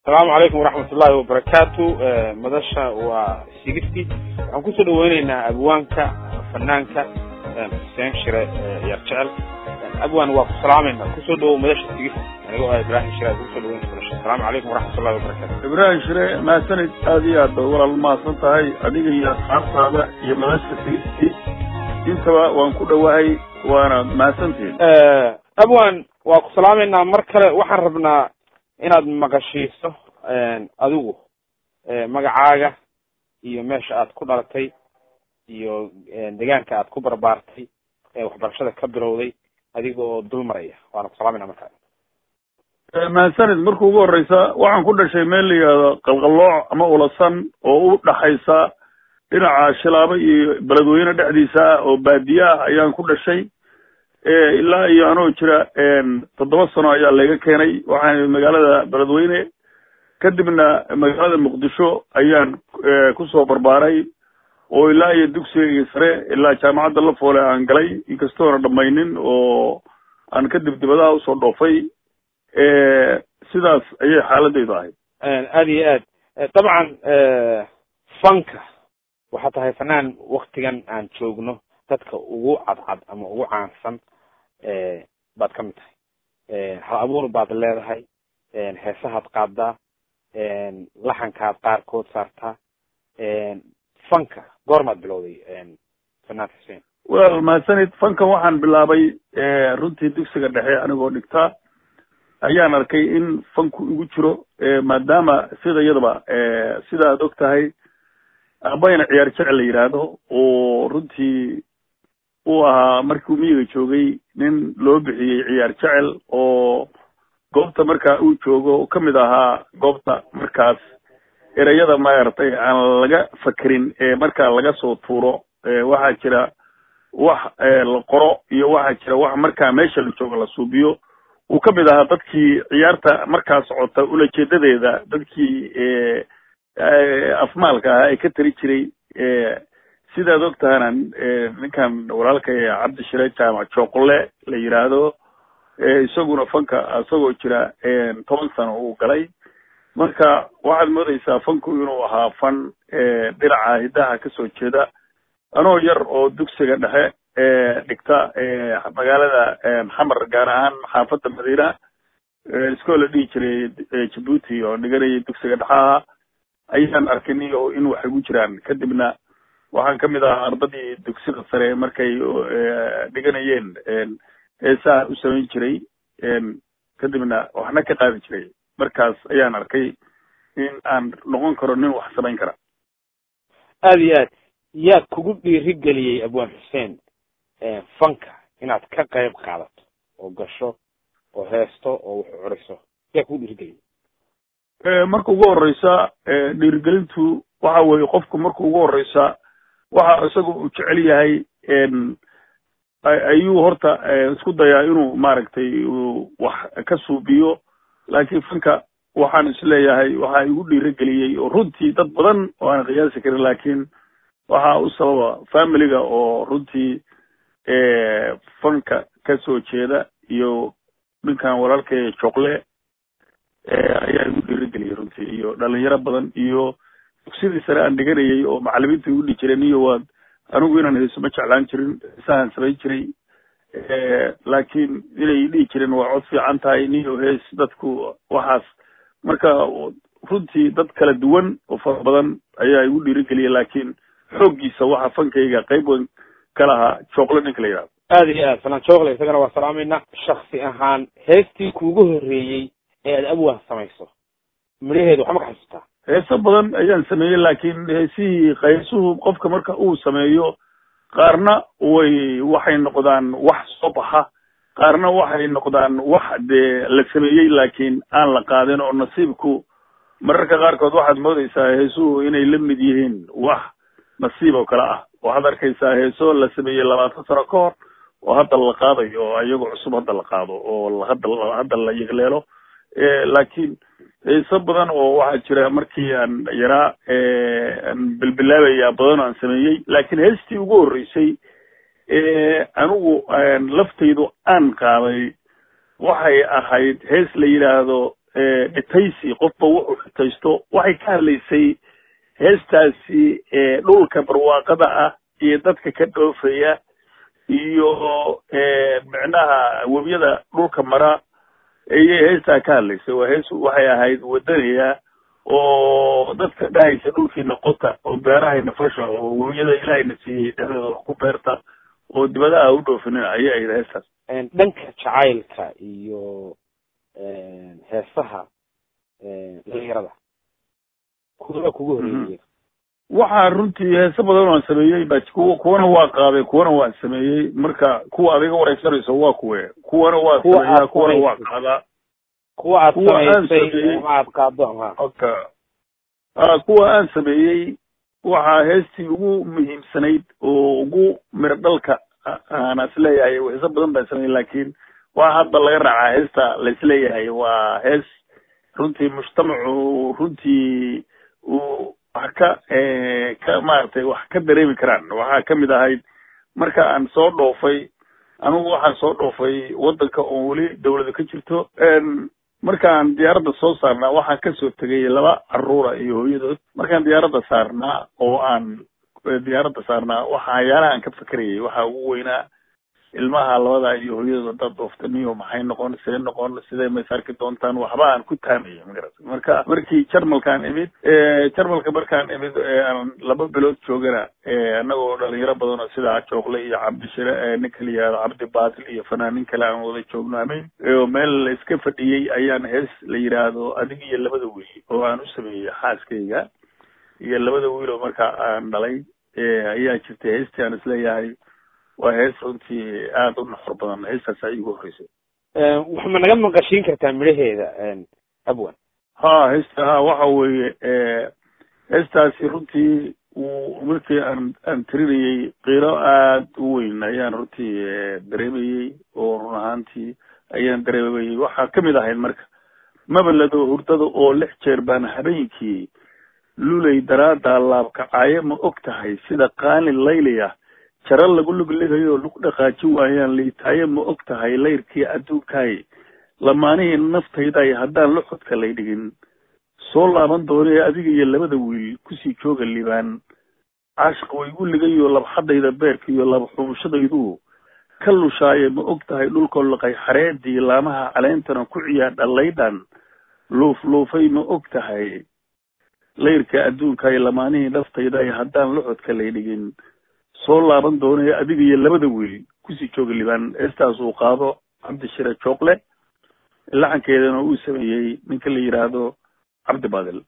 asalaamu calaykum waraxmat ullahi wabarakaatu madasha waa sigifti waxaan kusoo dhaweyneynaa abwaanka fanaanka xuseen shire yar jecel abwaan waa ku salaamayna kusoo dhawow madasha sigifti anigoo ah ibrahim shire aad kusoo dhaweynaysa madasha asalaamu calaykum waraxmat ullahi wabarakatu ibraahim shire mahadsanid aad iyo aad bay walaal mahadsan tahay adiga iyo asxaabtaada iyo madasha sigifti intaba waan ku dhowahay waana mahadsantihin abwan waa ku salaameynaa mar kale waxaan rabnaa inaad maqashiiso adigu magacaaga iyo meesha aad ku dhalatay iyo deegaanka aad ku barbaartay ee waxbarashada ka bilowday adiga oo dul maraya waana ku salaameyna markaa mahadsanid marka ugu horeysa waxaan ku dhashay meel la yihahdo qalqallooc ama ulasan oo u dhaxaysa dhinaca shilaabo iyo beledweyne dhexdiisa ah oo baadiye ah ayaan ku dhashay ilaa iyo anoo jira toddoba sano ayaa layga keenay waxaan magaalada beledweyne kadibna magaalada muqdisho ayaan kusoo barbaaray oo ilaa iyo dugsigayga sare ilaa jaamacadda lafoole aan galay inkastoona dhamaynin oo aan kadib dibadaha usoo dhoofay sidaas ayay xaaladaydu ahayd aad iyo aad dabcan fanka waxaa tahay fanaan waktigan aan joogno dadka ugu cadcad ama ugu caansan baad ka mid tahay hal abuur baad leedahay heesahaad qaadaa laxankaad qaarkood saartaa fanka goormaad bilowday fanaan xuseen wel mahadsanid fankan waxaan bilaabay runtii dugsiga dhexe anigoo dhigtaa ayaan arkay in fanku igu jiro maadaama sida iyadaba sida ad og tahay abayna ciyaar jecel la yidhaahdo oo runtii uu ahaa markii miyiga joogay nin loo bixiyey ciyaar jecel oo goobta markaa uu joogo ka mid ahaa goobta markaas ereyada maaragtay aan laga fakerin ee markaa laga soo tuuro waxaa jira wax la qoro iyo waxaa jira wax markaa meesha la joogo la suubiyo uu ka mid ahaa dadkii ciyaarta markaa socota ulajeedadeeda dadkii afmaalka ahaa ee ka tari jiray sidaad og tahana ninkan walaalka cabdi shire jaamac jooqle la yidhaahdo isaguna fanka isagoo jira toban sano uu galay marka waxaad moodeysaa fanku inuu ahaa fan dhinaca hiddaha kasoo jeeda anoo yar oo dugsiga dhexe dhigta magaalada xamar gaar ahaan xaafadda madiina iskoo la dhihi jiray jabuuti oo dhiganayay dugsiga dhexaha ayaan arkay niyo in wax igu jiraan kadibna waxaan kamid ahaa ardadii dugsida sare markay dhiganayeen heesaha u samayn jiray kadibna waxna ka qaadi jiray markaas ayaan arkay in aan noqon karo nin wax samayn kara aad iyo aad yaa kugu dhiirigeliyey abwaan xuseen fanka inaad ka qayb qaadato oo gasho oo heesto oo wax curiso yaa kugu dhiirigeliyey marka ugu horeysa dhiirigelintu waxa weeye qofku marka ugu horeysa waxa isaga uu jecel yahay ayuu horta isku dayaa inuu maaragtay wax ka suubiyo laakiin fanka waxaan isleeyahay waxaa igu dhiirigeliyey oo runtii dad badan oo aan qiyaasi karin laakiin waxaa u sababa familiga oo runtii fanka kasoo jeeda iyo ninkan walaalkay joqle ayaa igu dhiirigeliyey runtii iyo dhalinyaro badan iyo dugsidii sare aan dhiganayay oo macalimiinta igu dhihi jireen iyo waad anigu inaan heeso ma jeclaan jirin heesahaan samayn jiray laakiin inay dhihi jireen waa cod fiican tahay niyo hees dadku waxaas marka runtii dad kala duwan oo fara badan ayaa igu dhiirigeliyay laakiin xooggiisa waxa fankayga qayb weyn ka lahaa jookle ninka la yidhahdo aad iyo aad fanaan jookle isagana waa salaamayna shaksi ahaan heestii kuugu horreeyey ee aad abwaan samayso midhaheedu waxma ka xasuustaa heeso badan ayaan sameeyey laakiin heesihii qaysuhu qofka marka uu sameeyo qaarna way waxay noqdaan wax soo baxa qaarna waxay noqdaan wax dee la sameeyey laakiin aan la qaadin oo nasiibku mararka qaarkood waxaad moodeysaa heesuhu inay la mid yihiin wax nasiib oo kale ah waxaad arkaysaa heeso la sameeyey labaatan sano ka hor oo hadda la qaadayo oo iyagoo cusub hadda la qaado oo hadda hadda la yegleelo laakiin heeso badan oo waxaa jira markii aan yaraa aan bilbilaabaya badan aan sameeyey laakiin heestii ugu horreysay anigu laftaydu aan qaaday waxay ahayd hees la yidhaahdo dhitaysi qofba wuxuu dhitaysto waxay ka hadlaysay heestaasi dhulka barwaaqada ah iyo dadka ka dhoofaya iyo micnaha webiyada dhulka mara ayay heestaa ka hadlaysay waa hees waxay ahayd wadanaya oo dadka dhahaysa dhulkiina qota oo beerahayna fasha oo webiyada ilaahayna siiyey dhexdooda wax ku beerta oo dibadaha u dhoofinina ayay ahayd heestaas dhanka jacaylka iyo heesaha dhalinyarada kuwa kugu horeeyay waxaa runtii heese badan aan sameeyey ba kuwa kuwana waa qaaday kuwana waan sameeyey marka kuwa adiga wareysanayso waa kuwe kuwana waa sameeyaa kuwana waa qaadaa kuwa aad Kuwa aan samaysay sameeyey. ama aad qaado ama okay a kuwa aan sameeyey waxaa heestii ugu muhiimsanayd oo ugu miro dhalka a- aan isleeyahay heeso badan baan sameeyey laakiin waa hadda laga raacaa heesta la isleeyahay waa hees runtii mujtamacu runtii uu wax ka ka maaragtay wax ka dareemi karaan waxaa kamid ahayd marka aan soo dhoofay anigu waxaan soo dhoofay wadanka oo weli dawlada ka jirto markaan diyaaradda soo saarnaa waxaan kasoo tegay laba caruura iyo hooyadood markaan diyaaradda saarnaa oo aan diyaaradda saarnaa waxyaalaha aan ka fekerayay waxaa ugu weynaa ilmaha labada iyo hooyadood haddaad dhoofta niyo maxay noqon see noqon sidee ma is arki doontaan waxba aan ku taamaya magarata marka markii jarmalkaan imid jarmalka markaan imid aan laba bilood joogana annagoo dhalinyaro badan oo sida jooqle iyo cabdishire ninka la yihahdo cabdi baatil iyo fanaanin kale aan wada joogno ameyn oo meel la iska fadhiyey ayaan hees la yidhaahdo adig iyo labada wiil oo aan u sameeyey xaaskayga iyo labada wiil oo markaa aan dhalay ayaa jirtay heestii aan isleeyahay waa hees runtii aada u naxor badan heestaas ay igu horreysay wax ma naga maqashiin kartaa midhaheeda abwan ha heesta ha waxa weeye heestaasi runtii uu markii aan aan tirinayey qiiro aada u weyn ayaan runtii dareemayey oo run ahaantii ayaan dareemayey waxaa kamid ahayd marka mabalado hurdada oo lix jeer baan habeenkii lulay daraada laabkacaayo ma og tahay sida qaali layliya jaro lagu lugligayo lagu dhaqaaji waayaan liitaayo ma og tahay layrkii adduunkaay lamaanihii naftayday haddaan luxudka lay dhigin soo laaban doonee adiga iyo labada wiil kusii jooga libaan caashiq waygu ligayo labxadayda beerka iyo labxubushadaydu ka lushaaye ma og tahay dhulkoo laqay xareedii laamaha caleentana ku ciyaadha laydhan luuf luufay ma og tahay layrka adduunkaay lamaanihii naftayday haddaan luxudka lay dhigin soo laaban doonee adiga iyo labada wiil kusii jooga libaan heestaas uu qaado cabdishire jooqle laxankeedana uu sameeyey ninka la yidhaahdo cabdi baadil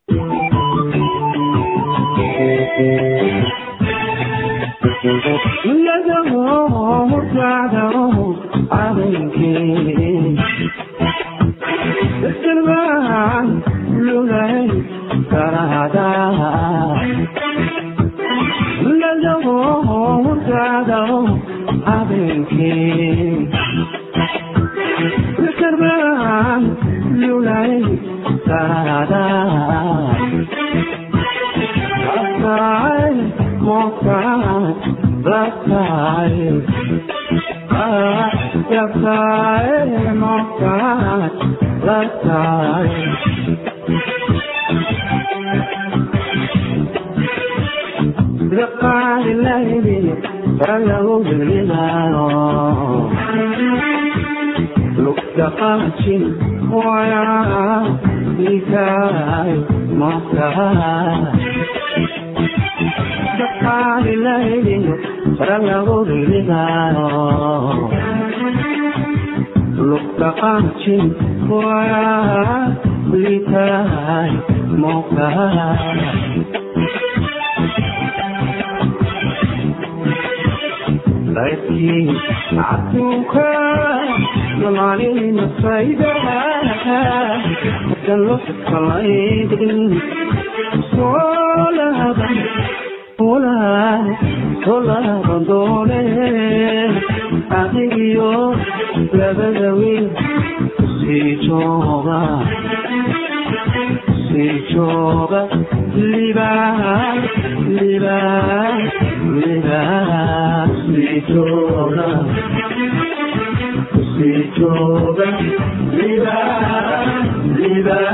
Liba, liba,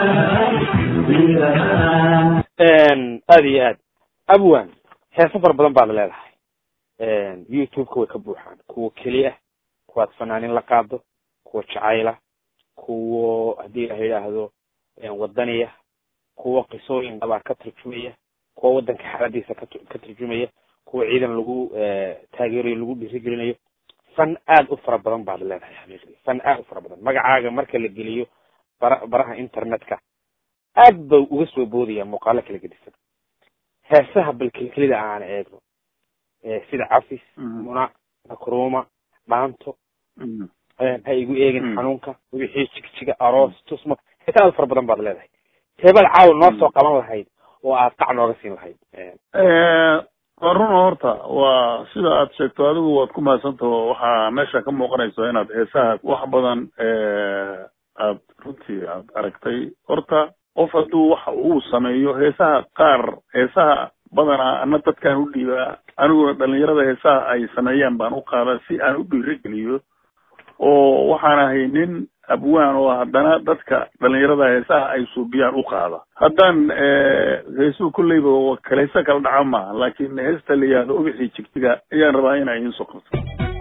aada iyo aad abwan heeso fara badan baad leedahay youtube-ka way ka buuxaan kuwa keli ah kuwaad fanaanin la qaado kuwa jacayla kuwo haddii la yidhaahdo wadaniya kuwa qisooyin dabaa ka turjumaya kuwa waddanka xaaladiisa ka ka turjumaya kuwa ciidan lagu taageerayo lagu dhiirigelinayo fan aad u fara badan baad leedahay xaqiiqdii fan aad u fara badan magacaaga marka la geliyo bara baraha internetka aad ba uga soo boodaya muuqaalo kala gedisan heesaha bal kelkelida aan eegno sida cafis muna makruma dhaanto ha igu eegin xanuunka wixii jigjiga aroos tusma heesa aad fara badan baad leedahay teebaad caawa noo soo qaban lahayd oo aad qac nooga siin lahayd waa runa horta waa sida aad sheegto adigu waad ku mahadsantaho waxaa meesha ka muuqanayso inaad heesaha wax badan aad runtii aad aragtay horta qof hadduu waxa uu sameeyo heesaha qaar heesaha badanaa ana dadkaan u dhiibaa aniguna dhalinyarada heesaha ay sameeyaan baan u qaadaa si aan u dhiirigeliyo oo waxaan ahay nin abwaan oo haddana dadka dhalinyarada heesaha ay suubiyaan u qaada haddaan heesuhu kolleyba kaleysa kala dhaca maaha laakiin heesta la yihahdo ubixii jigjiga ayaan rabaa inay idiin soo qabto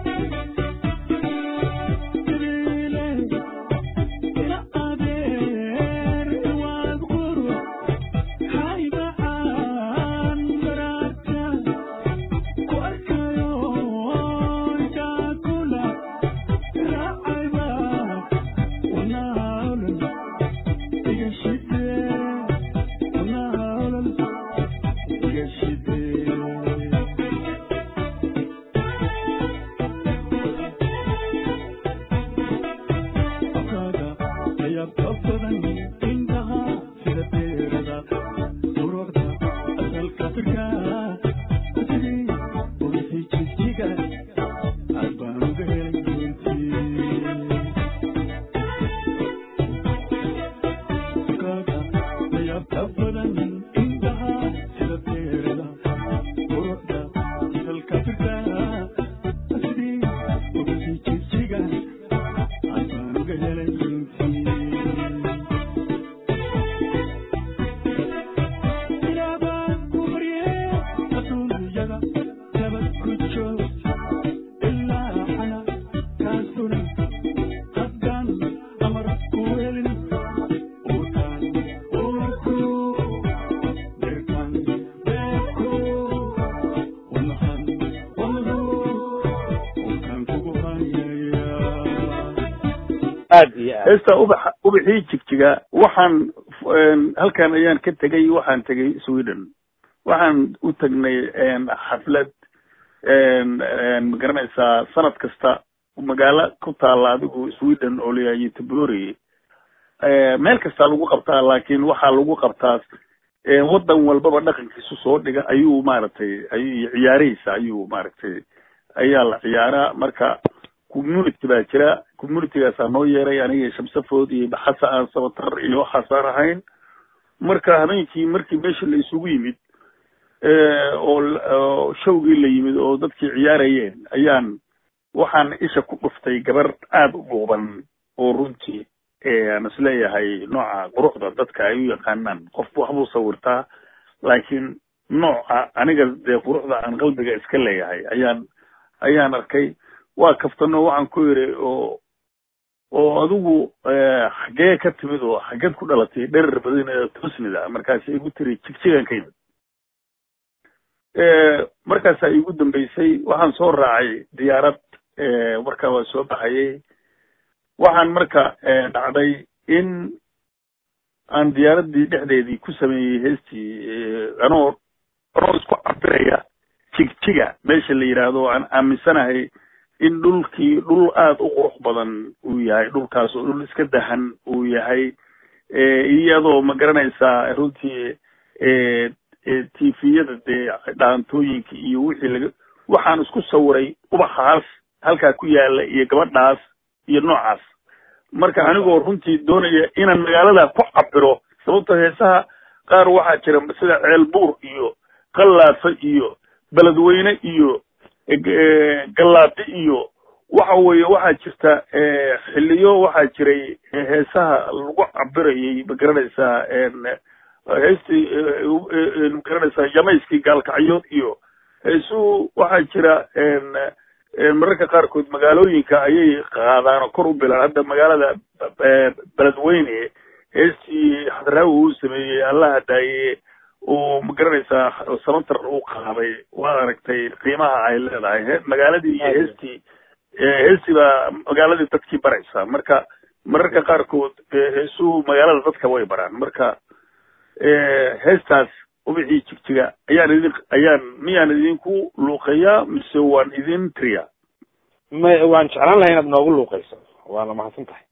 aad iyo aad heesta ubaxa ubaxii jigjiga waxaan halkan ayaan ka tegay waxaan tegay sweden waxaan u tagnay xaflad ma garanaysaa sanad kasta magaalo ku taala adigu sweden oo layahay ytbori meel kastaa lagu qabtaa laakiin waxaa lagu qabtaa waddan walbaba dhaqankiisu soo dhiga ayuu maaragtay ayuu ciyaaraysa ayuu maaragtay ayaa la ciyaaraa marka community baa jira communitygaasaa noo yeeray aniga shamsafood iyo baxasa aan sabatar iyo waxaasaan ahayn marka habeenkii markii meesha la isugu yimid oo showgii la yimid oo dadkii ciyaarayeen ayaan waxaan isha ku dhuftay gabar aada u dhuuban oo runtii aan isleeyahay nooca quruxda dadka ay u yaqaanaan qofku waxbuu sawirtaa laakiin nooca aniga dee quruxda aan qalbiga iska leeyahay ayaan ayaan arkay waa kaftano waxaan ku yidhi oo oo adigu xaggee ka timid oo xaggeed ku dhalatay dherer badan ee tosnida markaas igu tiri jigjigan ka yimid markaasaa iigu dambeysay waxaan soo raacay diyaarad markaa waa soo baxayay waxaan marka dhacday in aan diyaaraddii dhexdeedii ku sameeyey heestii anoo anoo isku cabiraya jigjiga meesha la yidhaahdo aan aaminsanahay in dhulkii dhul aada u qurux badan uu yahay dhulkaas oo dhul iska dahan uu yahay iyadoo ma garanaysaa runtii tifiyada dee dhaantooyinka iyo wixii laga waxaan isku sawiray ubaxaas halkaa ku yaala iyo gabadhaas iyo noocaas marka anigoo runtii doonaya inaan magaalada ku cabiro sababto heesaha qaar waxaa jira sida ceelbuur iyo qallaafa iyo beledweyne iyo gallaadi iyo waxa weeye waxaa jirta xiliyo waxaa jiray heesaha lagu cabirayay ma garanaysaa heestii magaranaysaa yamayskii gaalkacyood iyo heesuu waxaa jira mararka qaarkood magaalooyinka ayay qaadaan oo kor u bilaan hadda magaalada beledweyne heestii xadraawi uu sameeyey allaha daaye uu magaranaysaa samantar uu qaaday waad aragtay qiimaha ay leedahay magaaladii iyo heestii heestii baa magaaladii dadkii baraysa marka mararka qaarkood heesuu magaalada dadka way baraan marka heestaas ubixii jigjiga ayaan idin ayaan miyaan idinku luuqeeyaa mise waan idin tiriyaa may waan jeclaan lahay inaad noogu luuqayso waana mahadsan tahay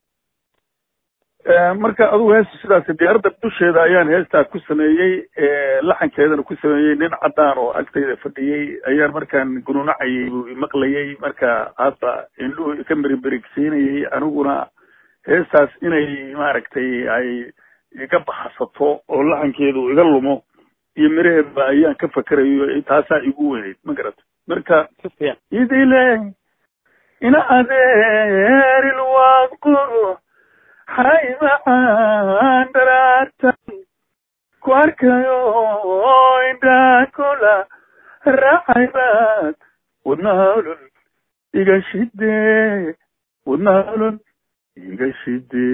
marka adugu heesta sidaas diyaaradda dusheeda ayaan heestaa ku sameeyey laxankeedana ku sameeyey nin caddaan oo agtayda fadhiyey ayaan markaan gununacayay buu imaqlayay marka hadda indhuhu ka meriberigsiinayay aniguna heestaas inay maaragtay ay iga baxsato oo laxankeedu iga lumo iyo miraheedba ayaan ka fakerayo taasaa igu weynayd ma garata marka idile ina adeeril waaquru hay macaan dharaartan ku arkayo indhaa kula raacay baad wadnahalun iga shide wadnahalun iga shide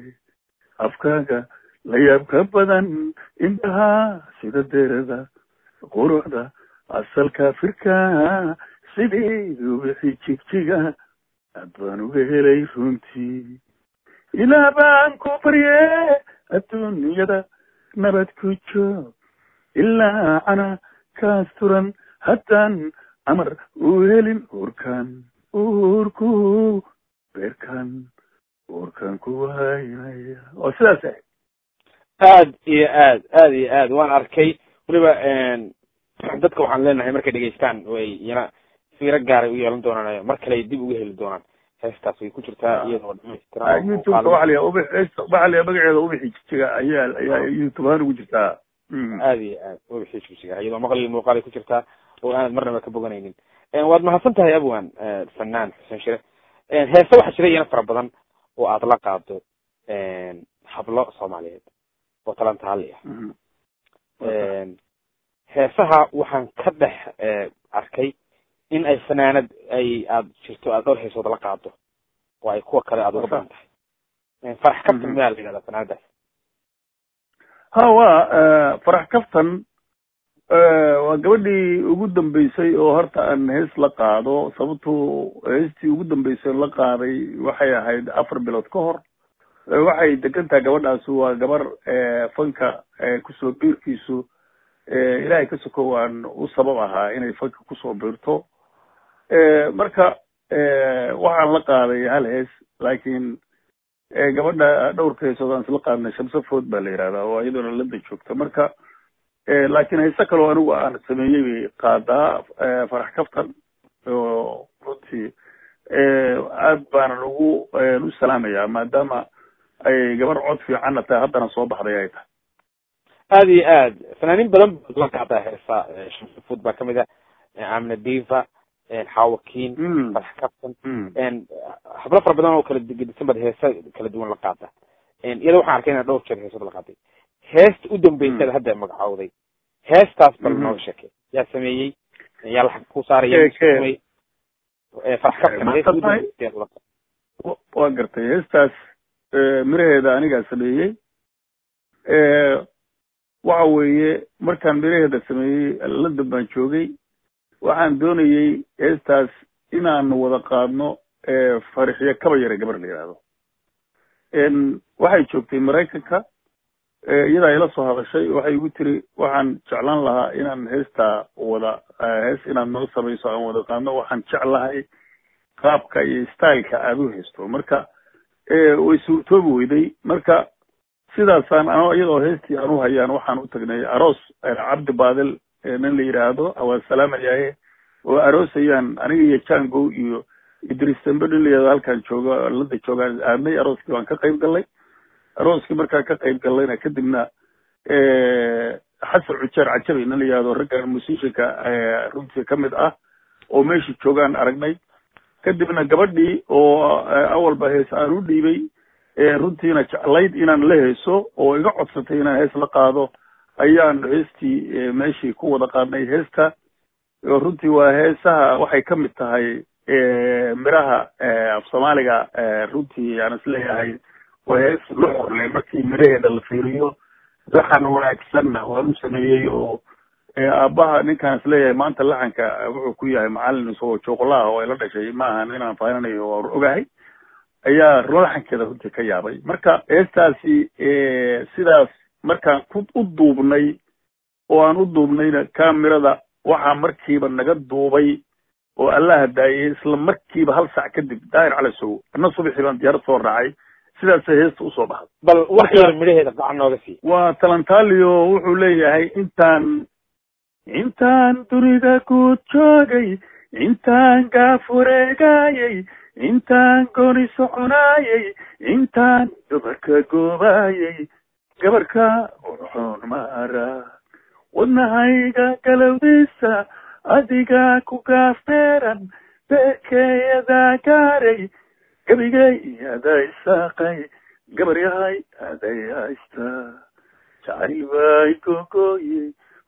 afkaaga la yaab ka badan indhaha sida derada quruxda asalka firka sidii ubixi jigjiga aad baan uga helay runtii ilaa baan ku barye adduunyada nabad ku joog ilaa cana kaas turan haddaan amar u helin uurkan uurku beerkan uurkan ku haynaya oo sidaas ahayd aad iyo aad aad iyo aad waan arkay weliba dadka waxaan leenahay markay dhegeystaan way yana fiiro gaaray u yeelan doonaan mar kale ay dib uga heli doonaan heestaas way ku jirtaa iyadoo dhamaystiran youtubeka waxa la ub waxa la magaceeda ubixi jijiga ayaa ayaa youtube ahaan ugu jirtaa aad iyo aad ubixi jijiga iyadoo maqal iyo muuqaalay ku jirtaa oo aanad marnaba ka boganaynin waad mahadsan tahay abwan fanaan xuseen shire heese waxaa jira iyana fara badan oo aad la qaado hablo soomaaliyeed oo talantaali ah heesaha waxaan ka dhex arkay in ay fanaanad ay aad jirto aad dhowr heesood la qaado oo ay kuwa kale aada uga badan tahay farax kaftan miyaa la yidhahdaa fanaanadaas ha wa farax kaftan waa gabadhii ugu dambeysay oo horta aan hees la qaado sababto heestii ugu dambeysay la qaaday waxay ahayd afar bilood ka hor waxay degan tahay gabadhaas waa gabar fanka kusoo biirkiisu ilaahay ka sokow aan u sabab ahaa inay fanka kusoo biirto marka waxaan la qaaday hal hees laakiin gabadha dhowrka heesood aan isla qaadnay shamse food baa la yihahdaa oo iyaduna landa joogta marka laakiin heese kaloo anigu aan sameeyey bay qaadaa farax kaftan oo runtii aad baanan ugu u salaamayaa maadaama ay gabar cod fiicanna tahay haddana soo baxday ay tahay aada iyo aad fanaaniin badan baad la qaadaa heesa shamse food baa kamid ah amna diva xawakiin farax kaftan hablo fara badan oo kala gedisan baad heesa kala duwan la qaada iyada waxaan arkay inaa dhowr jeer heesood la qaaday heesta u dambeysada hadda magacowday heestaas bal nooga sheekey yaa sameeyey yaa lacag ku saaraya farax kaftan waa gartay heestaas miraheeda anigaa sameeyey waxa weeye markaan miraheeda sameeyey london baan joogay waxaan doonayey heestaas inaan wada qaadno farixiyo kaba yare gabar la yihahdo waxay joogtay maraykanka iyadaa ila soo hadashay waxay igu tiri waxaan jeclaan lahaa inaan heestaa wada hees inaad noo samayso aan wada qaadno waxaan jeclahay qaabka iyo styleka aada u haysto marka way suurtoobi weyday marka sidaasaan ano iyadoo heestii aan u hayaan waxaan u tagnay aroos cabdi baadil nin la yidhaahdo awaan salaamayaaye oo aroosayaan aniga iyo jango iyo idris dambe nin la yihahdo halkaan jooga lada joogaan aadnay arooskii baan ka qayb gallay arooskii markaan ka qayb gallayna kadibna xasan cujeer cajabi nin la yihahdo raggan musishinka runtii kamid ah oo meeshii joogaan aragnay kadibna gabadhii oo awalba hees aan u dhiibay runtiina jeclayd inaan la heeso oo iga codsatay inaan hees la qaado ayaan heestii meeshii ku wada qaadnay heesta oo runtii waa heesaha waxay ka mid tahay miraha af soomaaliga runtii aan isleeyahay waa hees la horley markii miraheeda la fiiriyo laxan wanaagsanna waa u sameeyey oo aabbaha ninkaan isleeyahay maanta laxanka wuxuu ku yahay macalin isagoo jooqolaha oo ay la dhashay maaha inaan faananayo waa ogahay ayaa laxankeeda runtii ka yaabay marka heestaasi sidaas markaan ku u duubnay oo aan u duubnayna kamirada waxaa markiiba naga duubay oo allaha daayay isla markiiba hal sac kadib daahir cali sow ana subaxii baan diyaarad soo raacay sidaasay heesta usoo baxday bal wax yar midhaheeda gacan nooga sii waa talantalio wuxuu leeyahay intaan intaan dunida ku joogay intaan gaaf wareegayay intaan gooni soconaayay intaan gabarka goobaayay gabarka urxoon maara wadnahayga galowdiisa adiga ku gaafmeeran beerkeeyadaa gaaray gebigay aday saaqay gabar yahay aday haysta jacayl bay gogooye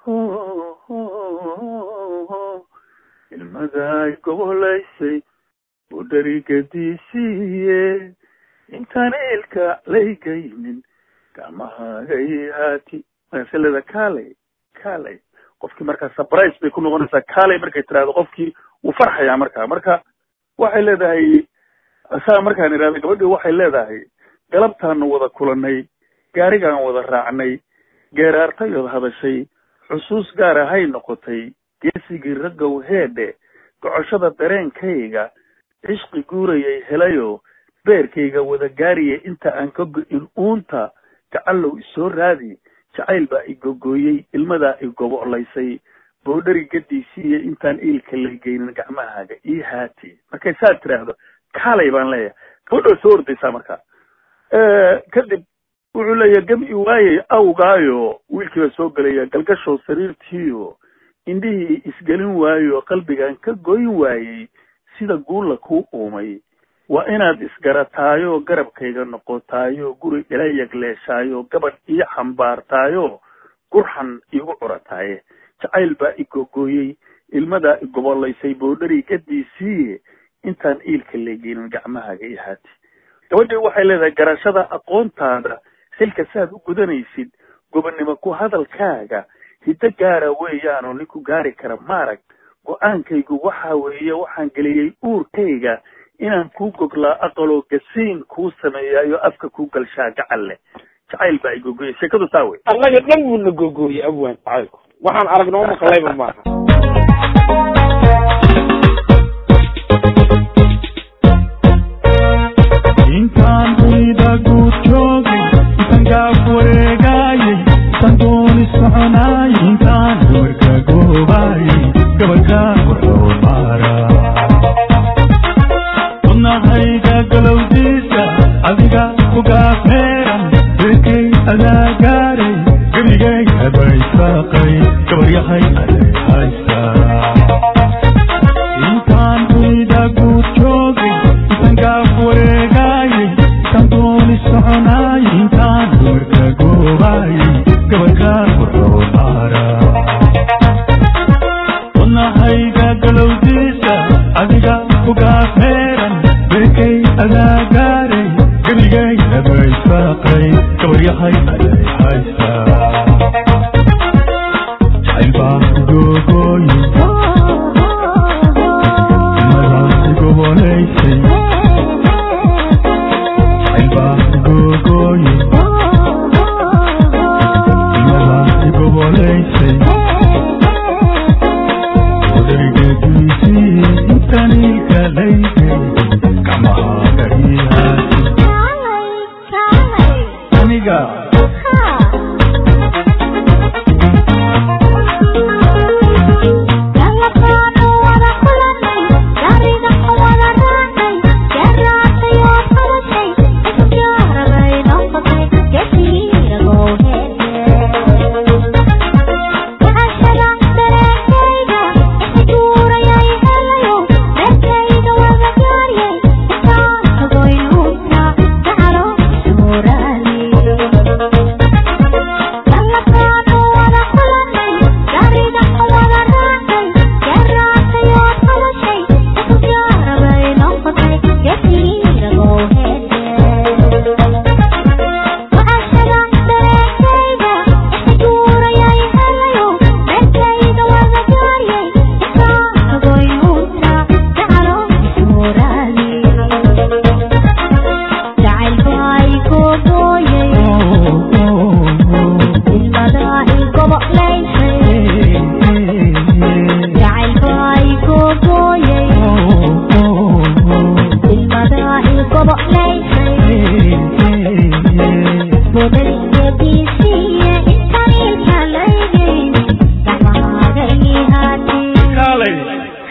ilmaday gobolaysay budharigadiisiiye intaan eelka laygaynin gacmahagay haati maseleda kaalay kaalay qofkii markaa surprise bay ku noqonaysaa kaalay markay tiraahdo qofkii wuu farxayaa markaa marka waxay leedahay saa markaan idhahda gabadhii waxay leedahay galabtaanu wada kulanay gaarigaan wada raacnay geeraartayood hadashay xusuus gaar ahay noqotay geesigii raggow heedhe gocoshada dareenkayga cishqi guurayay helayo beerkayga wada gaariya inta aan ka go-in uunta gacallow isoo raadi jacayl baa i gogooyey ilmadaa i gobolaysay boodhari gadiisiiyo intaan iilka la geynin gacmahaaga ii haati markay saa tiraahdo kaalay baan leeyahay gabadhoo soo ordaysaa markaa kadib wuxuu leeyahay gam i waayey awgaayo wiilkii baa soo gelaya galgashow sariirtiiyo indhihii isgelin waayo qalbigan ka goyn waayey sida guulla kuu uumay waa inaad isgarataayo garabkayga noqotaayo guri ila yagleeshaayo gabadh ii xambaartaayo gurxan iigu curataaye jacayl baa i gogooyey ilmadaa i gobolaysay boodhari gadiisiiye intaan iilka leegeynin gacmahaaga i haati gabadhii waxay leedahay garashada aqoontaada xilka saaad u gudanaysid gobonnimo ku hadalkaaga hiddo gaara weeyaanoo ninku gaari kara maarag go-aankaygu waxa weeye waxaan geliyey uurkayga inaan kuu goglaa aqaloo gasiin kuu sameeyaayo afka kuu galshaa gacal leh jacayl baa i gogoyey sheekadu saa wey annaga dhan buuna gogooyey abwaan jacaylku waxaan aragnoo maqlayba maaha intaan dunida guud joogay intaan gaaf wareegaayay intaan dooni soconaayay intaan gabarka goobaayay gabarka wuxuu maara wadnahayga galowdiisa adiga ku gaafmeeran beerkay adaa gaaray gebigay abay saaqay gabar yahay aday haystaa intaan dunida guud joogay intaan gaaf wareegaayay intaan dooni soconaayay intaan gabarka goobaayay gabarka wuxuu maara wadnahayga galowdiisa adiga ku gaafmeeran beerkay adaa gaaray gebigay abay saaqay gabar yahay aday haystaa jacayl baa gogooyi ilmadaasi gobolaysay jacayl baa gogooyi ilmadaasi gobolaysay odaygeediisii intaniilka laygay gacmahaaga ihaasi aniga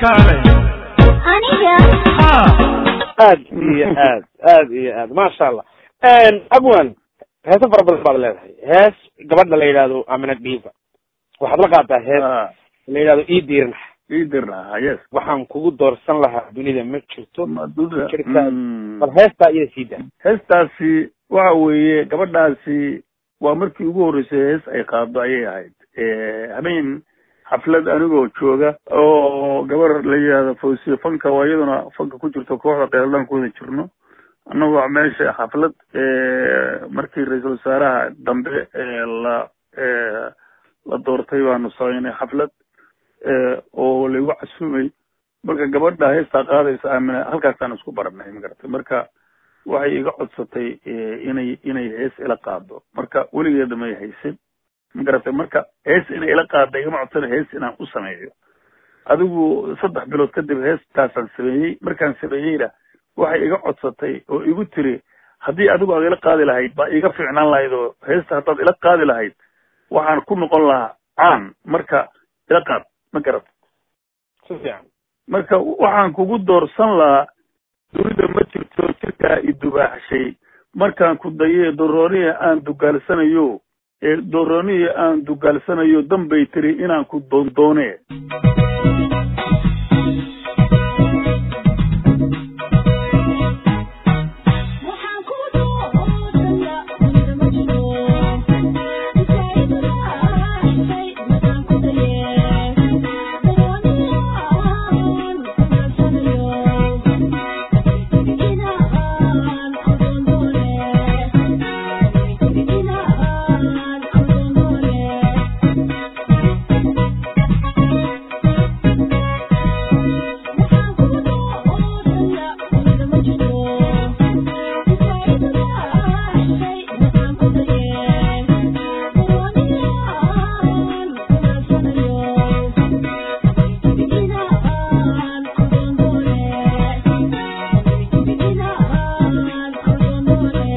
kaale aniga ha aad iyo aad aad iyo aad maasha allah abwan heeso fara badan baad leedahay hees gabadha la yidhaahdo amina dhiiba waxaad la qaataa hees Ah, la yidhahdo ii diirnax ii dirnaa yes waxaan kugu doorsan lahaa dunida ma jirto Maduda. jirtaa Mm. bal heestaa iyada sii daa heestaasi waxa weeye gabadhaasi waa markii ugu horreysay hees ay qaado ayay ahayd habeen xaflad anigoo jooga oo gabar la yidhahdo fawsiye fanka waa iyaduna fanka ku jirto kooxda qeeldaan ku wada jirno annagoo meesha xaflad markii ra-iisul wasaaraha dambe ee la ee, la doortay baanu samaynay xaflad ee, oo laigu casuumay marka gabadha heestaa qaadaysa aamina halkaasaan isku baranay magaratay marka waxay iga codsatay eh, inay inay hees ila qaado marka weligeeda may haysin magaratay marka hees inay ila qaada igama codsana hees inaan u sameeyo adigu saddex bilood kadib heestaasaan sameeyey markaan sameeyeyna waxay iga codsatay oo igu tiri haddii adigu aad ila qaadi lahayd baa iga fiicnaan lahayd oo heesta haddaad ila qaadi lahayd waxaan ku noqon lahaa caan marka ila qaad ma garat si fiican marka waxaan kugu doorsan lahaa dunida ma jirto jirkaa i dubaaxshay markaan ku dayee dorooniya aan dugaalsanayo ee dorooniya aan dugaalsanayo danbay tiri inaan ku doondoone waxaan ku doodaya dunida ma jiro isaiduna shay markaan ku daye darooniyaan kudarsanayo inaan kudoondoone inaan kudoondoone waxaan ku doodaya dunida ma jiro isaiduna shay markaan ku daye darooniyaan kudarsanayo inaan kudoondoone inaan kudoondoone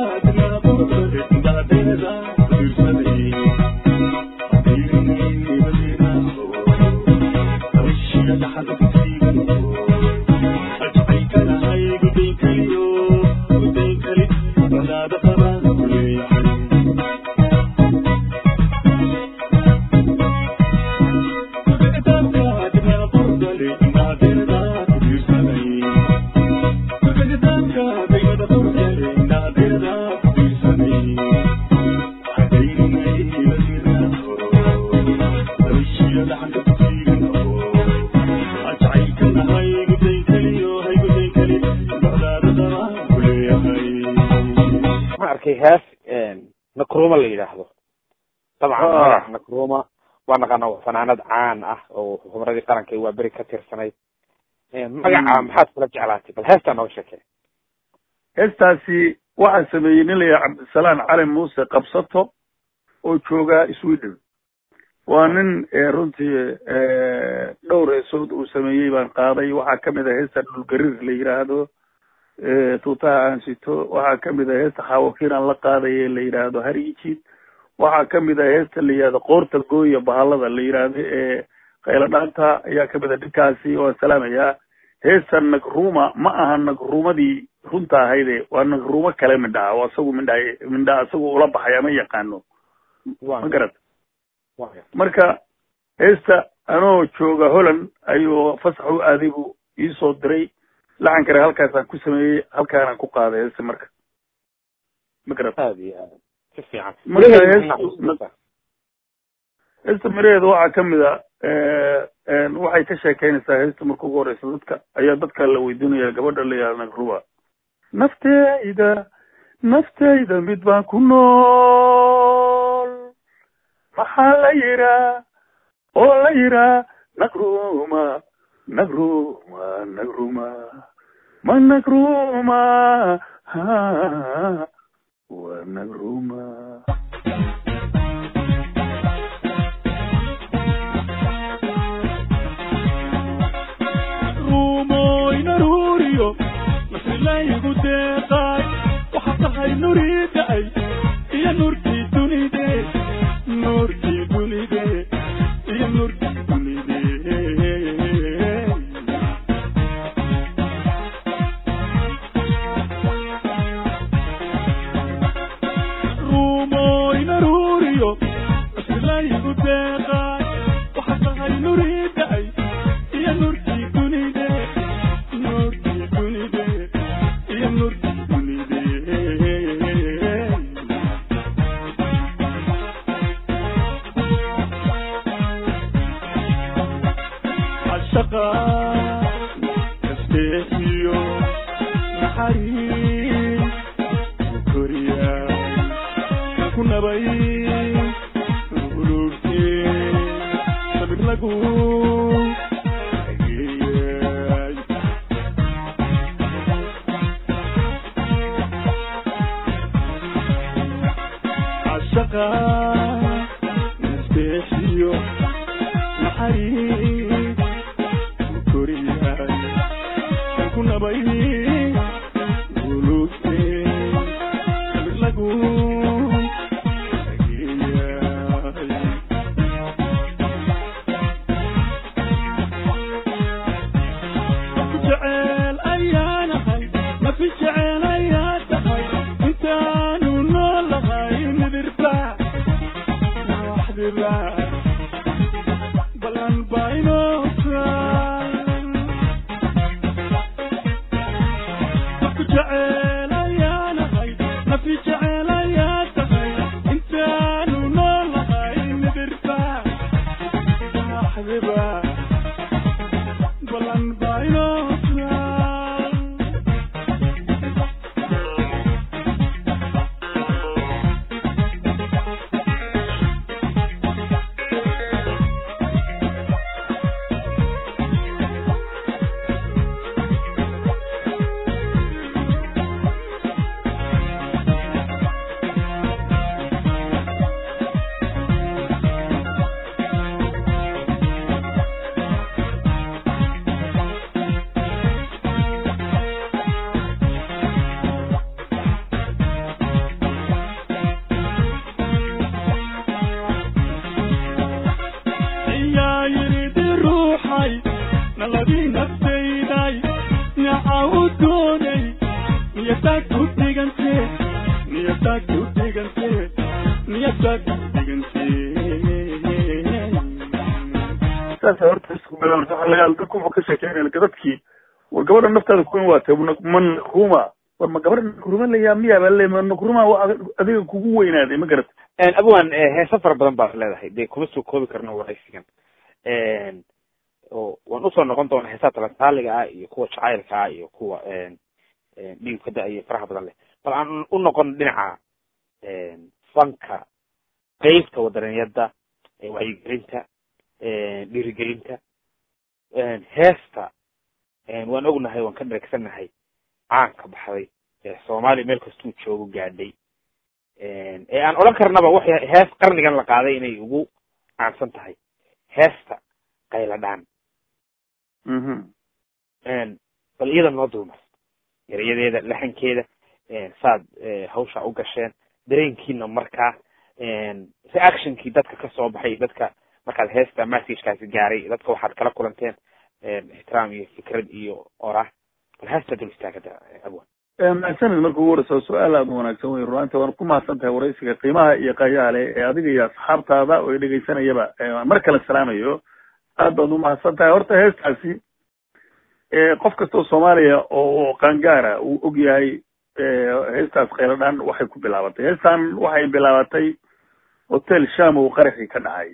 Thank you. hees nakruma la yidhaahdo dabcan Ah. magaca nakruma waa naqaana waa fanaanad caan ah oo khubradii qaranka waa beri ka tirsanayd magaca Mm. maxaad kula jeclaatay bal heestaa nooga sheekee heestaasi waxaa sameeyey nin la yidhaha cabdisalaan cali muuse qabsato oo jooga sweden waa nin eh, runtii eh, dhowr heesood uu sameeyey baan qaaday waxaa kamid a heesta dhulgariir la yidhaahdo eh, tuutaha aan sito waxaa kamid a heesta xaawakiin aan la qaadaye la yidhaahdo hariijid waxaa kamid a heesta la yidhahdo qoorta gooya bahalada la yidhaahdo ee qaylo dhaanta ayaa kamid a dhinkaasi waan salaamayaa heesta nagruma ma aha nagrumadii runta ahayde waa nagrumo kale midhaha oo asagu midha midha asagu ula baxaya ma yaqaano ma garat marka heesta anoo jooga holland ayuu fasax u aaday buu iisoo diray lacankana halkaasaan ku sameeyey halkaanaan ku qaaday heesta marka ma garat aad iyo aad si fiican Marka Miraheeda hees- maxaa xasuusta? heesta miraheeda waxaa kamid a waxay ka sheekeynaysaa heesta marka ugu horeysa dadka ayaa dadka la weydiinaya gabadha la yihahda nagruba nafteyda nafteyda mid baan ku nool maxaa la yiraa oo la yiraa nagruma nagruma nagruma ma nagruma ha waa nagruma ruumoyna ruuriyo masilaygu deeqaay waxa tahay nurii da'ay iyo nurkii dunide nurkii dunide iyo nurkii dunide ruumoyna ruuriyo masilaygu deeqaay waxa tahay nurii da'ay iyo nurkii dunide nurkii dunide iyo nurkii dunide cashaqa kasbeexiyo naxariis koriya ku nabay ulugte sabir lagu ageeyay cashaqa nasbeexiyo naxariis koriyay ku nabay ulugte sabir lagu ageeyay jecel ayaanahay nafi jecel ayaa tahay intaanu noolahay nidirba waxdiba balan baynoosan ku jecel ayaanahay nafi jecel ayaa tahay intaanu noolahay nidirba waxdiba balan baynoosan ayaa yidhi ruuxay naladii naftayday naca u doonay niyadaad ku dhigante niyadaad ku dhigante niyadaad ku dhigante saasa horta isku meel horta waxa laga dadku wuxuu ka sheekeynaya dadkii war gabadha naftaada kuwan waatay ma nagruma war ma gabadha nagruma layaa miyaa baa le ma nagruma waa adiga kugu weynaaday ma garat abwan heeso fara badan baad leedahay dee kuma soo koobi karno waraysigan oo waan usoo noqon doona heesaha talantaaliga ah iyo kuwa jacaylka ah iyo kuwa dhiigka da iyo faraha badan leh bal aan u noqon dhinaca fanka qeybta wadanenyada wacyigelinta dhiirigelinta heesta waan ognahay waan ka dheregsanahay caanka baxday soomaaliya meel kastuu joogo gaadhay ee aan odhan karnaba waxay hees qarnigan la qaaday inay ugu caansan tahay heesta qayladhaan bal iyada noo dulmar erayadeeda laxankeeda saad hawsha u gasheen dareenkiina markaa reactionkii dadka kasoo baxay dadka markaad heesta messagekaasi gaaray dadka waxaad kala kulanteen ixtiraam iyo fikrad iyo orah bal heesta dul istaagada abwan mahadsanid marka ugu horeysa su-aal aada u wanaagsan wey runaanta waan ku mahadsan tahay waraysiga qiimaha iyo qayaha leh ee adiga iyo asxaabtaada oo dhegeysanayaba mar kale salaamayo aad baad umahadsan tahay horta heestaasi qof kastoo soomaaliya oo qaangaara uu og yahay heestaas kheyladhaan waxay ku bilaabatay heestan waxay bilaabatay hotel shamow qaraxii ka dhacay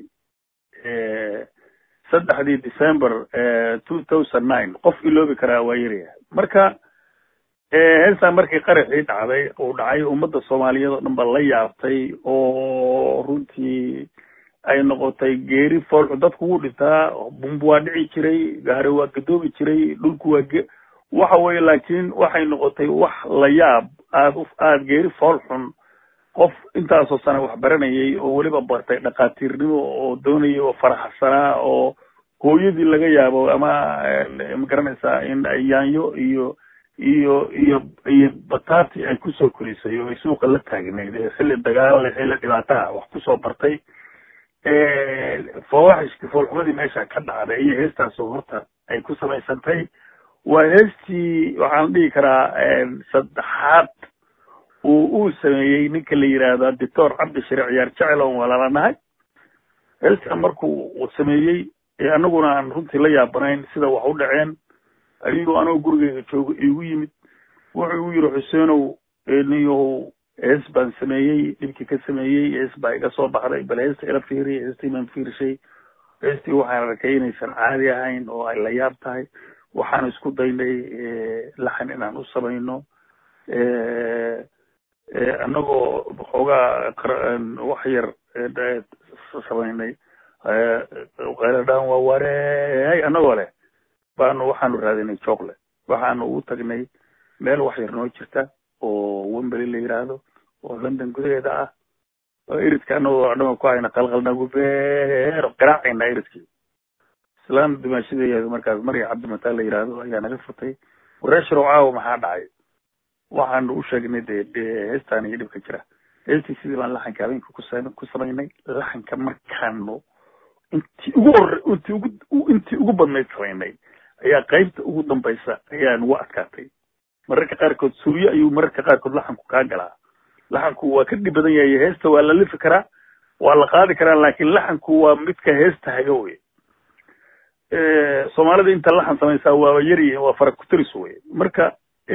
saddexdii december two thousand nine qof iloobi karaa waa yaryahay marka heestan markii qaraxii dhacday uu dhacay ummadda soomaaliyeed oo dhan ba la yaabtay oo runtii ay noqotay geeri foolxu dadku wuu dhintaa bumbu waa dhici jiray gaari waa gadoobi jiray dhulku waa ge waxa weye laakiin waxay noqotay wax la yaab aada u aada geeri fool xun qof intaasoo sana wax baranayay oo weliba bartay dhakhaatiirnimo oo doonayay oo faraxsanaa oo hooyadii laga yaabo ama magaranaysaa in yaanyo iyo iyo iyo iyo batati ay kusoo korisay oo ay suuqa la taagneyd xilli dagaal xilli dhibaataha wax kusoo bartay fawaxishkii foolxumadii meesha ka dhacday iyo heestaasoo horta ay ku samaysantay waa heestii waxaan dhihi karaa saddexaad uu uu sameeyey ninka la yidhaahdo doctor cabdi shariic ciyaar jecel oon walaalanahay heestan markuu uu sameeyey anaguna aan runtii la yaabanayn sida wax u dhaceen ayuu anoo gurigeyga joogo igu yimid wuxuu igu yidhi xuseenow niyow hees baan sameeyey dhibkii ka sameeyey hees baa iga soo baxday bal heesta ila fiiriy heestii baan fiirishay heestii waxaan arkay inaysan caadi ahayn oo ay la yaab tahay waxaan isku daynay laxan inaan u samayno anagoo xoogaa wax yar samaynay qayladhaan waa wareey anagoo leh baanu waxaanu raadinay jocle waxaanu ugu tagnay meel wax yar noo jirta oo wembely la yidhaahdo oo london gudaheeda ah oo iridka anagoo dhama ku hayna qalqalnagu beer garaacayna iridkii islaan dimaashadeeya markaas marya cabdimataan la yidhaahdo ayaa naga furtay wareesharow caawa maxaa dhacay waxaanu u sheegnay de de heestaan iyo dhibka jira heestii sidii baan laxanka habeenka kusa ku samaynay laxanka markaanu intii ugu hore intii ugu intii ugu badnayd samaynay ayaa qaybta ugu dambaysa ayaa nagu adkaatay mararka qaarkood suryo ayuu mararka qaarkood laxanku kaa galaa laxanku waa ka dhib badan yahay heesta waa la lifi karaa waa la qaadi karaa laakiin laxanku waa midka heesta haga wey soomaalida inta laxan samaysaa waaba yaryihin waa fara kutiris wey marka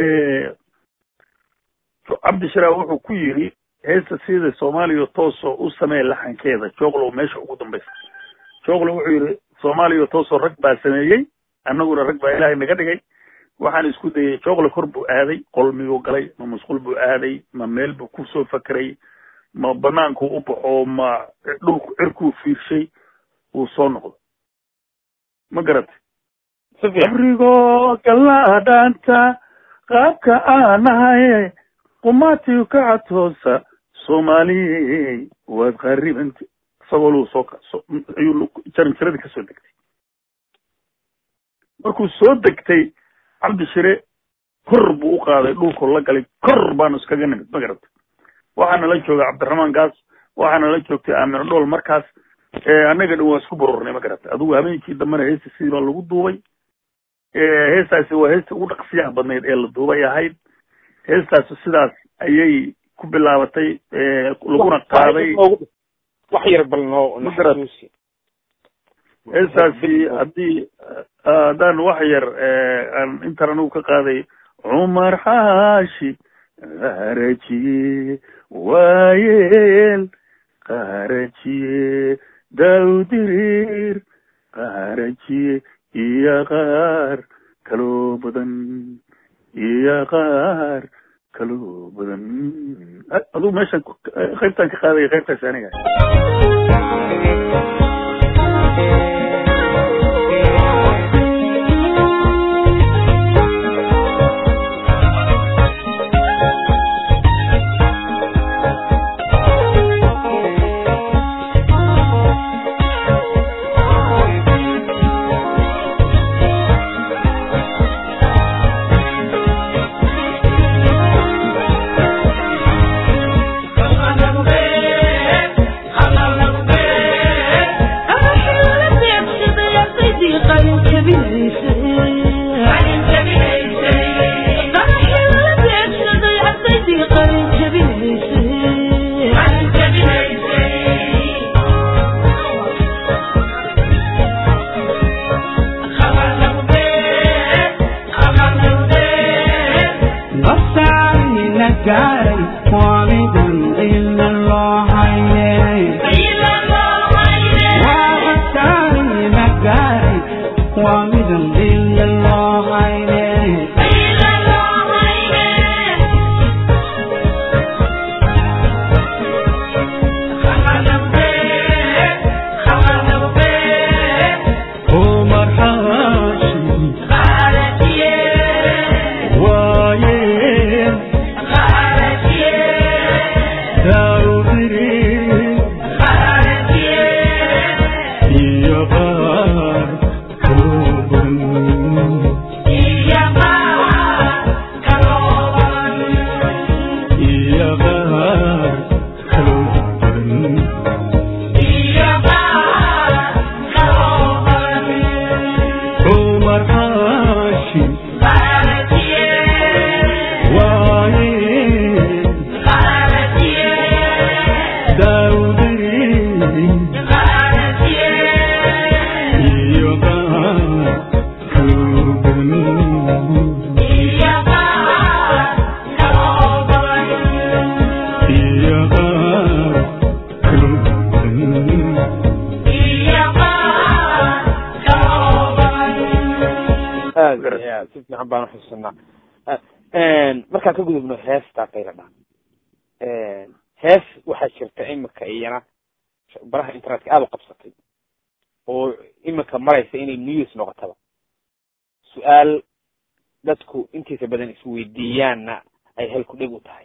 cabdishara wuxuu ku yiri heesta sida soomaaliya toosoo u samee laxankeeda joglow meesha ugu dambaysa joglow wuxuu yidhi soomaaliya toosoo rag baa sameeyey annaguna rag baa ilaahay naga dhigay waxaan isku dayay joglo kor buu aaday qol miyuu galay ma musqul buu aaday ma meel buu kusoo fakeray ma banaanku u baxo ma dhulku cirkuu fiirshay wuu soo noqdo ma garatay abrigoo galaadhaanta qaabka aanahay qumaatiyu ka catoosa soomaaliyey waad qaribanta isagoo luu soo ayuu jaranjaradii kasoo degtay markuu soo degtay cabdishire kor buu u qaaday dhulku la galay kor baanu iskaga nimid ma garatay waxaana la joogay cabdiraxmaan gaas waxaana la joogtay aamino dhool markaas annaga dhan waa isku bururnay ma garatay adigu habeenkii dambena heesta sidii baa lagu duubay heestaasi waa heestii ugu dhaqsiyaha badnayd ee la duubay ahayd heestaasi sidaas ayay ku bilaabatay laguna qaaday wax yar bal noo Ma garat- heestaasi haddii haddaan wax yar aan intan anigu ka qaaday cumar xaashi qarajiye waayeel qarajiye dawdirir qarajiye iyo qaar kaloo badan iyo qaar kaloo badan aduu meeshan qaybtaan ka qaadaya qaybtaas aniga si fiican baan uxusunaa markaan ka gudubno heesta qayladha hees waxaa jirta imika iyana baraha internetka aada u qabsatay oo imika maraysa inay news noqotaba su-aal dadku intiisa badan isweydiiyaanna ay halku dheg u tahay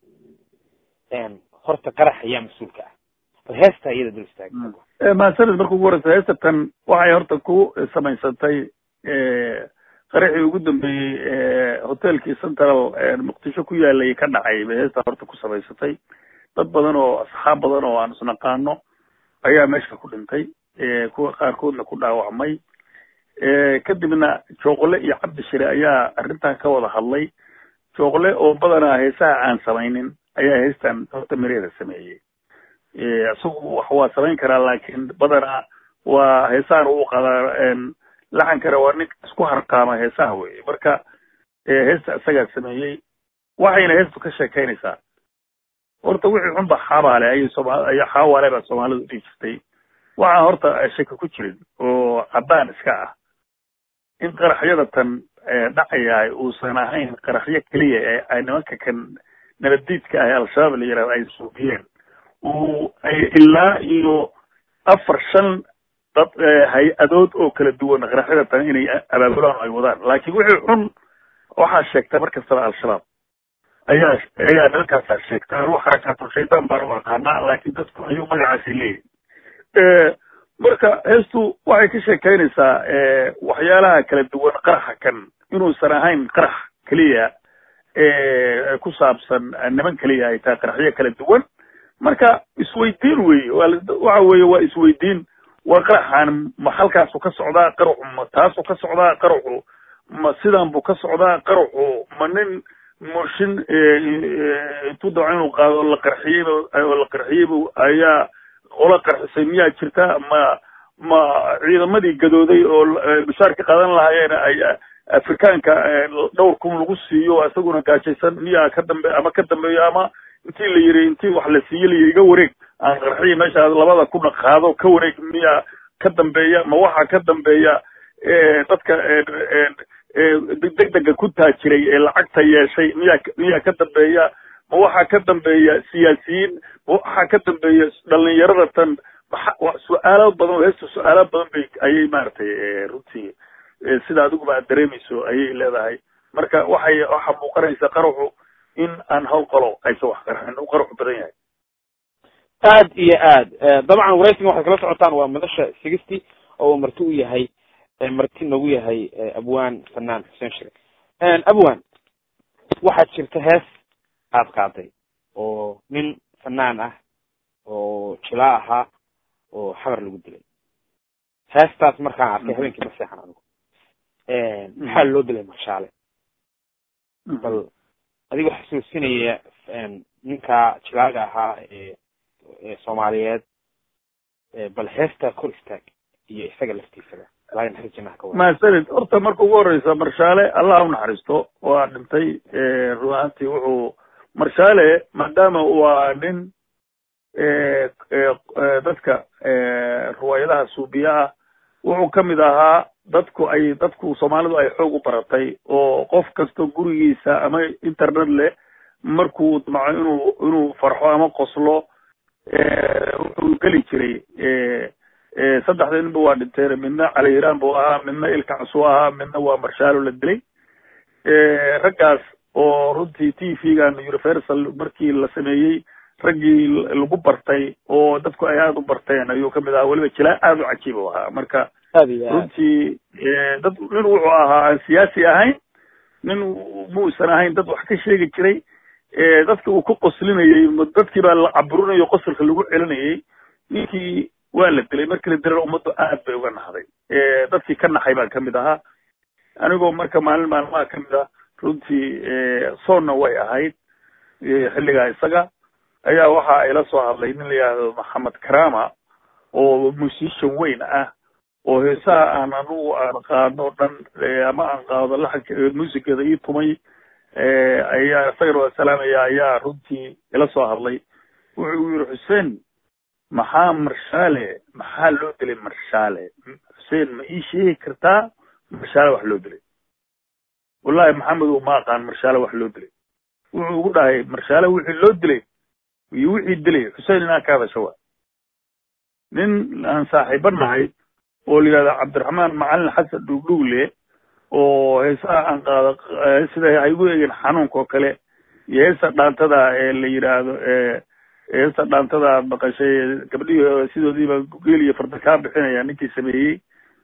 horta qarax ayaa mas-uulka ah bal heesta iyada dul istaag maasanad marka ugu horeysa heestatan waxay horta ku samaysantay qaraxii ugu dambeeyey hotelkii central muqdisho ku yaalay ka dhacay bay heesta horta ku samaysatay dad badan oo asxaab badan oo aan isnaqaano ayaa meesha ku dhintay kuwa qaarkoodna ku dhaawacmay kadibna jooqle iyo cabdi shire ayaa arrintan ka wada hadlay jooqle oo badanaa heesaha aan samaynin ayaa heestan horta mireeda sameeyey isagu wax waa samayn karaa laakiin badanaa waa heesahan uu qadaa laxankana waa nin isku harqaama heesaha weye marka heesta isagaa sameeyey waxayna heestu ka sheekaynaysaa horta wixii xunba xaabaale ayay sooma ay xaawaale baa soomaalidu dhihi jirtay waxaan horta shaki ku jirin oo caddaan iska ah in qaraxyada tan dhacayahay uusan ahayn qaraxyo keliya ee ay nimanka kan nabaddiidka ah ee al-shabaab la yihahdo ay suubiyeen uu ay ilaa iyo afar shan dad hay-adood oo kala duwan qaraxyada tan inay abaabulaan ay wadaan laakiin wixii xun waxaa sheegta mar kastaba al-shabaab ayaa ayaa nimankaasaa sheegta anu xarakaatu shaydaan baan u aqaanaa laakiin dadku ayuu magacaasi leeyahy marka heestu waxay ka sheekaynaysaa waxyaalaha kala duwan qaraxa kan inuusan ahayn qarax keliya ku saabsan niman keliya ay tahay qaraxyo kala duwan marka isweydiin weye waxa weeye waa isweydiin waa qaraxaan ma halkaasu ka socdaa qaraxu ma taasu ka socdaa qaraxu ma sidan buu ka socdaa qaraxu ma nin mooshin intuu daco inuu qaado la qarxiyeyba oo la qarxiyeyba ayaa qola qarxisay miyaa jirta ma ma ciidamadii gadooday oo bishaar ka qaadan lahaayeen ay afrikaanka dhowr kun lagu siiyo isaguna gaajaysan miyaa ka dambe ama ka dambeeyo ama intii la yiri intii wax la siiye la yiri iga wareeg aan qarxiya meesha labada kuna qaado ka wareeg miyaa ka dambeeya ma waxaa ka dambeeya dadka degdega ku taajiray ee lacagta yeeshay miyaa miyaa ka dambeeya ma waxaa ka dambeeya siyaasiyiin ma waxaa ka dambeeya dhalinyarada tan maa su-aalo badan heesta su-aalo badan bay ayay maaragtay runtii sida adiguba aad dareemayso ayay leedahay marka waxay waxaa muuqanaysa qaraxu in aan hawl qalo aysa wax qaraxin u qaraxu badan yahay aad iyo aad dabcan waraysigan waxaad kala socotaan waa madasha sigisty oo uu marti u yahay marti nagu yahay abwan fanaan xuseen shire abwan waxaad jirta hees aad qaaday oo nin fanaan ah oo jilaa ahaa oo xabar lagu dilay heestaas markaan arkay habeenkii ma seexan anigu maxaa loo dilay marshaale bal adigoo xasuusinaya ninka jilaaga ahaa ee soomaaliyeed bal heestaa kor istaag iyo isaga laftiisaba ilaahay naxariis jannaha ka wada mahadsanid horta marka ugu horeysa marshaale allah u naxariisto waa dhintay run ahaantii wuxuu marshaale maadaama waa nin dadka ruwaayadaha suubiya ah wuxuu kamid ahaa dadku ay dadku soomaalidu ay xoog u baratay oo qof kasta gurigiisa ama internet leh markuu damco inuu inuu farxo ama qoslo wuxuu geli jiray saddexda ninba waa dhinteen midna cali iraan buu ahaa midna ilkacsuu ahaa midna waa marshaalo la dilay raggaas oo runtii t v-gan universal markii la sameeyey raggii lagu bartay oo dadku ay aada u barteen ayuu kamid ahaa weliba jilaa aada u cajiib u ahaa marka runtii dad nin wuxuu ahaa aan siyaasi ahayn nin muusan ahayn dad wax ka sheegi jiray dadka uu ku qoslinayey dadkii baa la caburinayo qosolka lagu celinayey ninkii waa la dilay markii la dilana ummaddu aad bay uga naxday dadkii ka naxay baan kamid ahaa anigoo marka maalin maalmaha kamid ah runtii soonna way ahayd xilligaa isaga ayaa waxa ila soo hadlay nin la yidhaahdo maxamed karama oo musician weyn ah oo heesaha aan anugu aan qaadno dhan ama aan qaado laxanka muusikada ii tumay ayaa isagana waa salaamaya ayaa runtii ila soo hadlay wuxuu yiri xuseen maxaa marshaale maxaa loo dilay marshaale xuseen ma ii sheegi kartaa marshaale wax loo dilay wallahi maxamedow ma aqaan marshaale wax loo dilay wuxuu ugu dhahay marshaale wixii loo dilay iyo wixii dilay xuseen inaa ka hadasha wa nin aan saaxiiba nahay oo la yidhahda cabdiraxmaan macalin xasan dhugdhugle oo heesaha aan qaado sida ha igu eegin xanuunka oo kale iyo heesa dhaantada ee la yidhaahdo heesa dhaantada aad maqashay gabdhihii sidoodiiba geel iyo farda kaa bixinaya ninkii sameeyey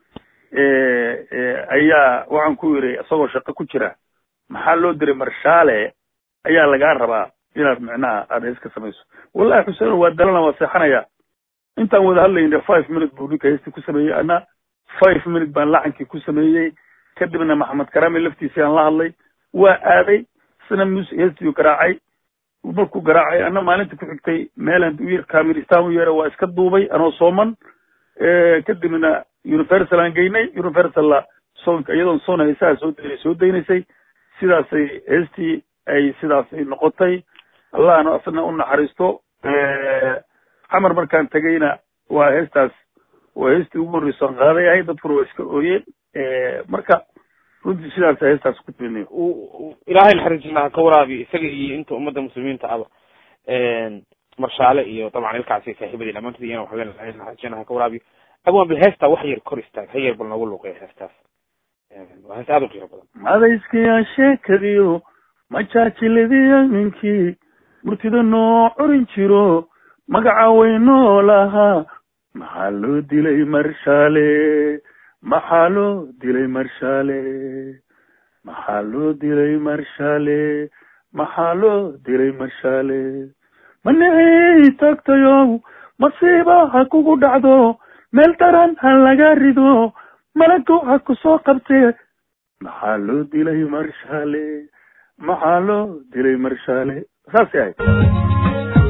ayaa waxaan ku yidhi isagoo shaqo ku jira maxaa loo diray marshaale ayaa lagaa rabaa inaad micnaha aada hees ka samayso wallahi xuseen waa dalana waa seexanaya intaan wada hadlayna five minute buu ninka heestii ku sameeyey ana five minute baan lacankii ku sameeyey kadibna maxamed karame laftiisii aan la hadlay waa aaday isna mus heestiu garaacay markuu garaacay ana maalinta ku xigtay meelaan u yar kamiristaan u yeera waa iska duubay anoo sooman kadibna universal aan geynay universalla soonka iyadoon soon heesaha soo daynay soo daynaysay sidaasay heestii ay sidaasay noqotay allahna asna u naxariisto xamar markaan tegayna waa heestaas waa heestii ugu horreyso aan qaaday ahay dadkuna waa iska ooyeen marka runtii sidaas heestaas ku timidnayo ilaahay naxariisna ha ka waraabi isaga iyo inta ummadda muslimiinta aba marshaale iyo dabcan ilkaasi saaxiibadii dhamaantood iyana waxaa leenahay ilaahay naxariisna ha ka waraabiyo abwan bal heestaa wax yar kor istaag ha yar bal noogu luuqeya heestaas waa hees aada u qiimo badan madayskiyaa sheekadiyo majaajiladiya ninkii murtida noo corin jiro magaca weynoo lahaa maxaa loo dilay marshaale maxaa loo dilay marshaale maxaa loo dilay marshaale maxaa loo dilay marshaale manixii tagtayow masiiba ha kugu dhacdo meel daran ha laga rido malago ha ku soo qabtee maxaa loo dilay marshaale maxaa loo dilay marshaale saasay ahayd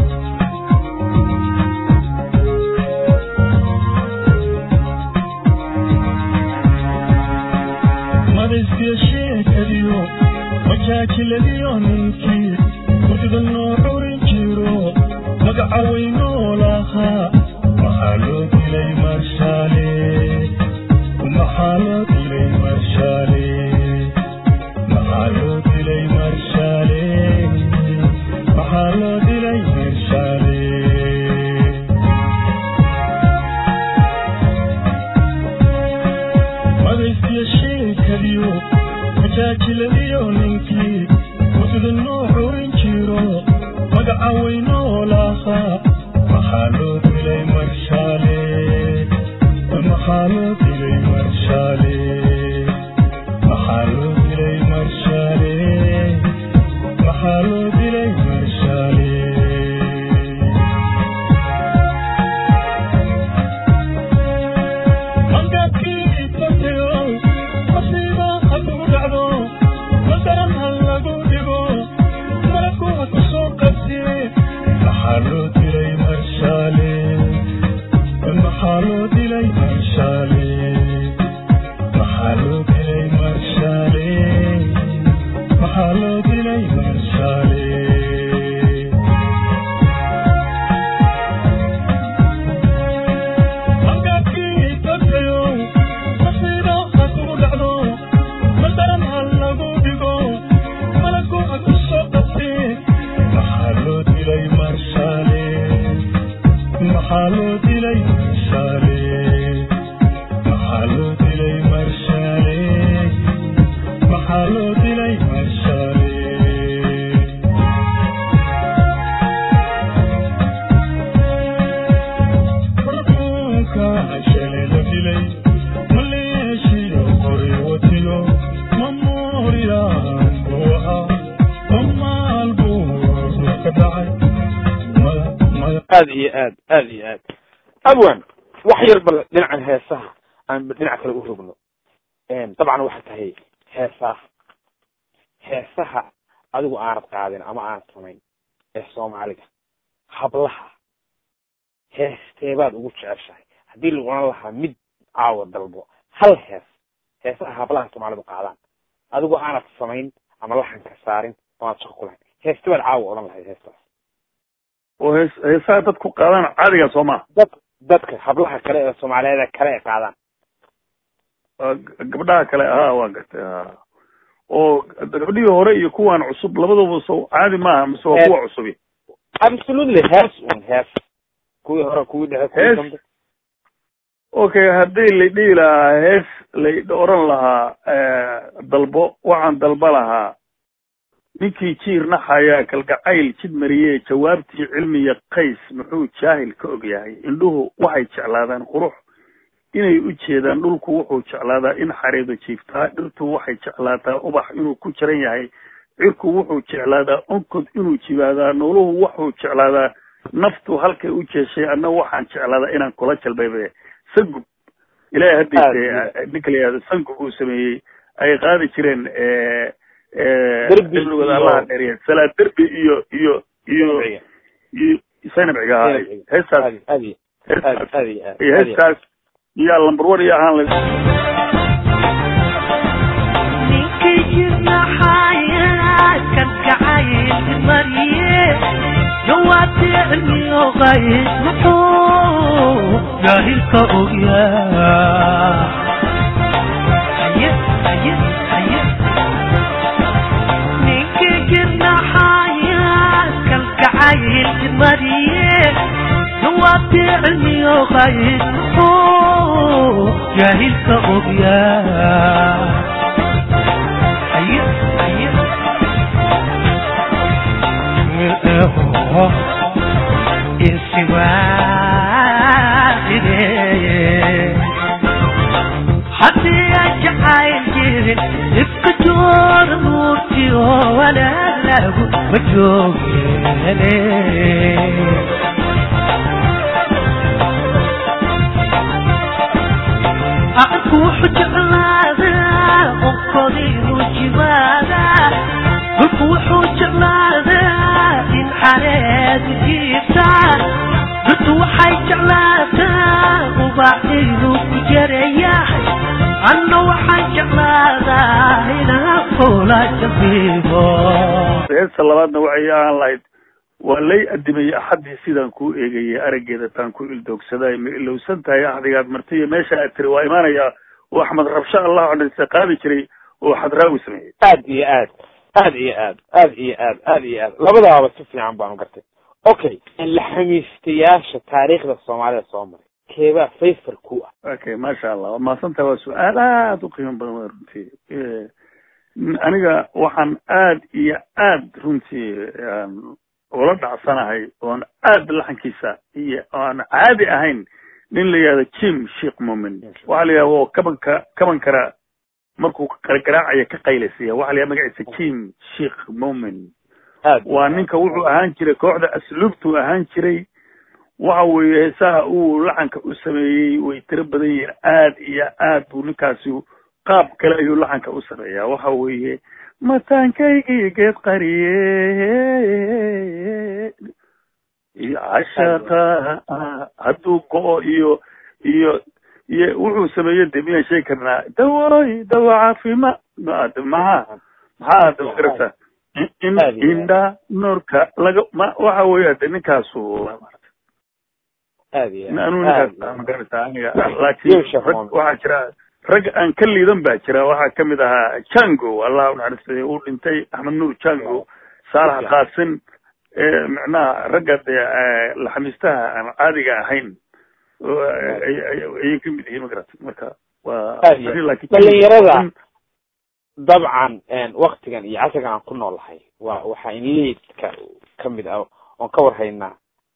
madayskiya sheekadiyo majaajiladiyo ninkii murtida noo curin jiro magaca weynoo lahaa maxaa loo dilay marshaale maxaa loo dilay marshaale majaajiladiyo majaajiladiyo ninkii muslinoo xurin jiro magaca weynoo lahaa maxaa loo dilay marshaale maxaa loo dilay marshaale maxaa loo dilay marshaale maxaa loo dilay marshaale hangaadkii dadkayo masiiba hadduu dhacdo madaran ha lagu dhigo malaku ha ku soo qabsiye maxaa loo dilay marshaale maxaa loo dilay marshaale maxaa loo dilay marshaale maxaa loo dilay marshaale hangaadkii dadkayo masiibo hadduu dhacdo madaran ha lagu dhigo malaku ha ku soo qabsiye maxaa loo dilay marshaale maxaa loo dilay marshaale maxaa loo dilay marshaale maxaa loo dilay marshaale markuunka shalay la dilay maleeshiyo qori watilo mamooriyaan buu ahaa mamaal buu ka dhacay mada mada aad iyo aad aad iyo aad abwan wax yar bal dhinacan heesaha aan dhinac kale u rogno dabcan waxay tahay heesaha heesaha adigu aanad qaadin ama aanad samayn ee soomaaliga hablaha heesteebaad ugu jeceshahay haddii la oran lahaa mid caawa dalbo hal hees heesaha hablaha soomaalidu qaadaan adigu aanad samayn ama laxanka saarin amaad shaqo ku lahayn heestebaad caawa odhan lahayd heestaas oo hees heesaha dadku qaadaan caadiga soo maha dad dadka hablaha kale ee soomaaliyeed kale ay qaadaan Waa g- gabdhaha kale ahaa waa gartay ha oo gabdhihii hore iyo kuwan cusub labaduba so caadi maaha mise waa Hees. kuwa cusubi absolutely hees un hees kuwii hore kuwii dhexe kuwii Hees. dambe okay haddii la dhihi lahaa hees la oran lahaa dalbo waxaan dalba lahaa ninkii jiir naxaya kalgacayl jid mariye jawaabtii cilmiya qays muxuu jaahil ka og yahay indhuhu waxay jeclaadaan qurux inay u jeedaan dhulku wuxuu jeclaadaa in xareedo jiiftaa dhirtu waxay jeclaataa ubax inuu ku jiran yahay cirku wuxuu jeclaadaa onkod inuu jibaadaa nooluhu wuxuu jeclaadaa naftu halkay u jeeshay anna waxaan jeclaadaa inaan kula jalbaybe sangub ilaahay haddiise ninka la yihahdo sangub uu sameeyey ay qaadi jireen Derbi derbigoda iyo- allaha dheeriya salaa derbi iyo iyo iyo Sharciga. iyo saynabciga ahaa Sharciga. heestaas aad aad iyo aad heestaas aad iyo aad iyo aad iyo aad. heestaas iyo lambar one iyo ahaan la ninkii jirna xayaadkan kacayl mariye jawaabtii cilmiyo qays muxuu jaahilka ogyaa haye haye haye ninkii jirna xayaadkan kacayl mariye jawaabtii cilmiyo qays muxuu jaahilka ogyaa haye haye haddii aan jacayl jirin ifka joor nuurtiyo walaalaagu ma joogene aqalku wuxuu jeclaadaa onkodiinu jimaadaa dhulku wuxuu jeclaadaa in xareedu jiiftaa dhirtu waxay jeclaataa ubaaxiinu ku jarayahay anna waxaan jeclaadaa inaan kula jabiibo heesta labaadna waxay ahaan lahayd waa lay adimayey axaddii sidaan kuu eegayay araggeeda taan ku ildoogsaday ma ilowsan tahay axdigaad martay iyo meesha aad tiri waa imaanayaa oo axmed rabsho allah odhanse qaadi jiray oo xadraawi sameeyey aad iyo aad aad iyo aad aad iyo aad aad iyo aad labadaaba si fiican baanu gartay okay laxamiistayaasha taariikhda soomaalida soo maray keebaa favor ku ah okay maasha allah waa mahadsantaha waa su-aal aad u qiimo badan waa runtii Eh, aniga waxaan aad iyo aad runtii aan ula dhacsanahay oon aad laxankiisa iyo aan caadi ahayn nin la yihahdo jim sheekh mumin waxaa la yihahda oo kabanka kaban kara markuu gargaraacaya ka qaylaysiya waxaa la yihahda magaciisa jim sheekh mumin aad waa ninka wuxuu ahaan jiray kooxda asluubtuu ahaan jiray waxa weeye heesaha uu laxanka u sameeyey way tiro badan yihiin aad iyo aad buu ninkaasi qaab kale ayuu laxanka u sameeyaa waxa weeye mataankaygii geed qariye iyo cashaqa hadduu go-o iyo iyo iyo wuxuu sameeyey de miyaan sheegi karnaa dawoy dawo caafima maxaa maxaa de magarata in Aad iyo aad. indha noorka laga ma waxa weeye de ninkaasu aad iyo aad. anuu Aad iyo ninkaas aad. magarata aniga Yo, laakiin Sheekh rag Mohamed. waxaa jira rag aan ka liidan baa jira waxaa kamid ahaa jango allah unaxariistay uu dhintay axmed nuur jango saalax Yeah. qaasin ee micnaha ragga dee eh, laxamiistaha aan caadiga ahayn oo, eh, ay- ay- ayay kamid yihiin magarata marka waa Aad iyo aad. laakiin Dhalinyarada. dabcan waktigan iyo casrigan aan ku noolahay waa waxaa in liidka kamid ah oon ka warhaynaa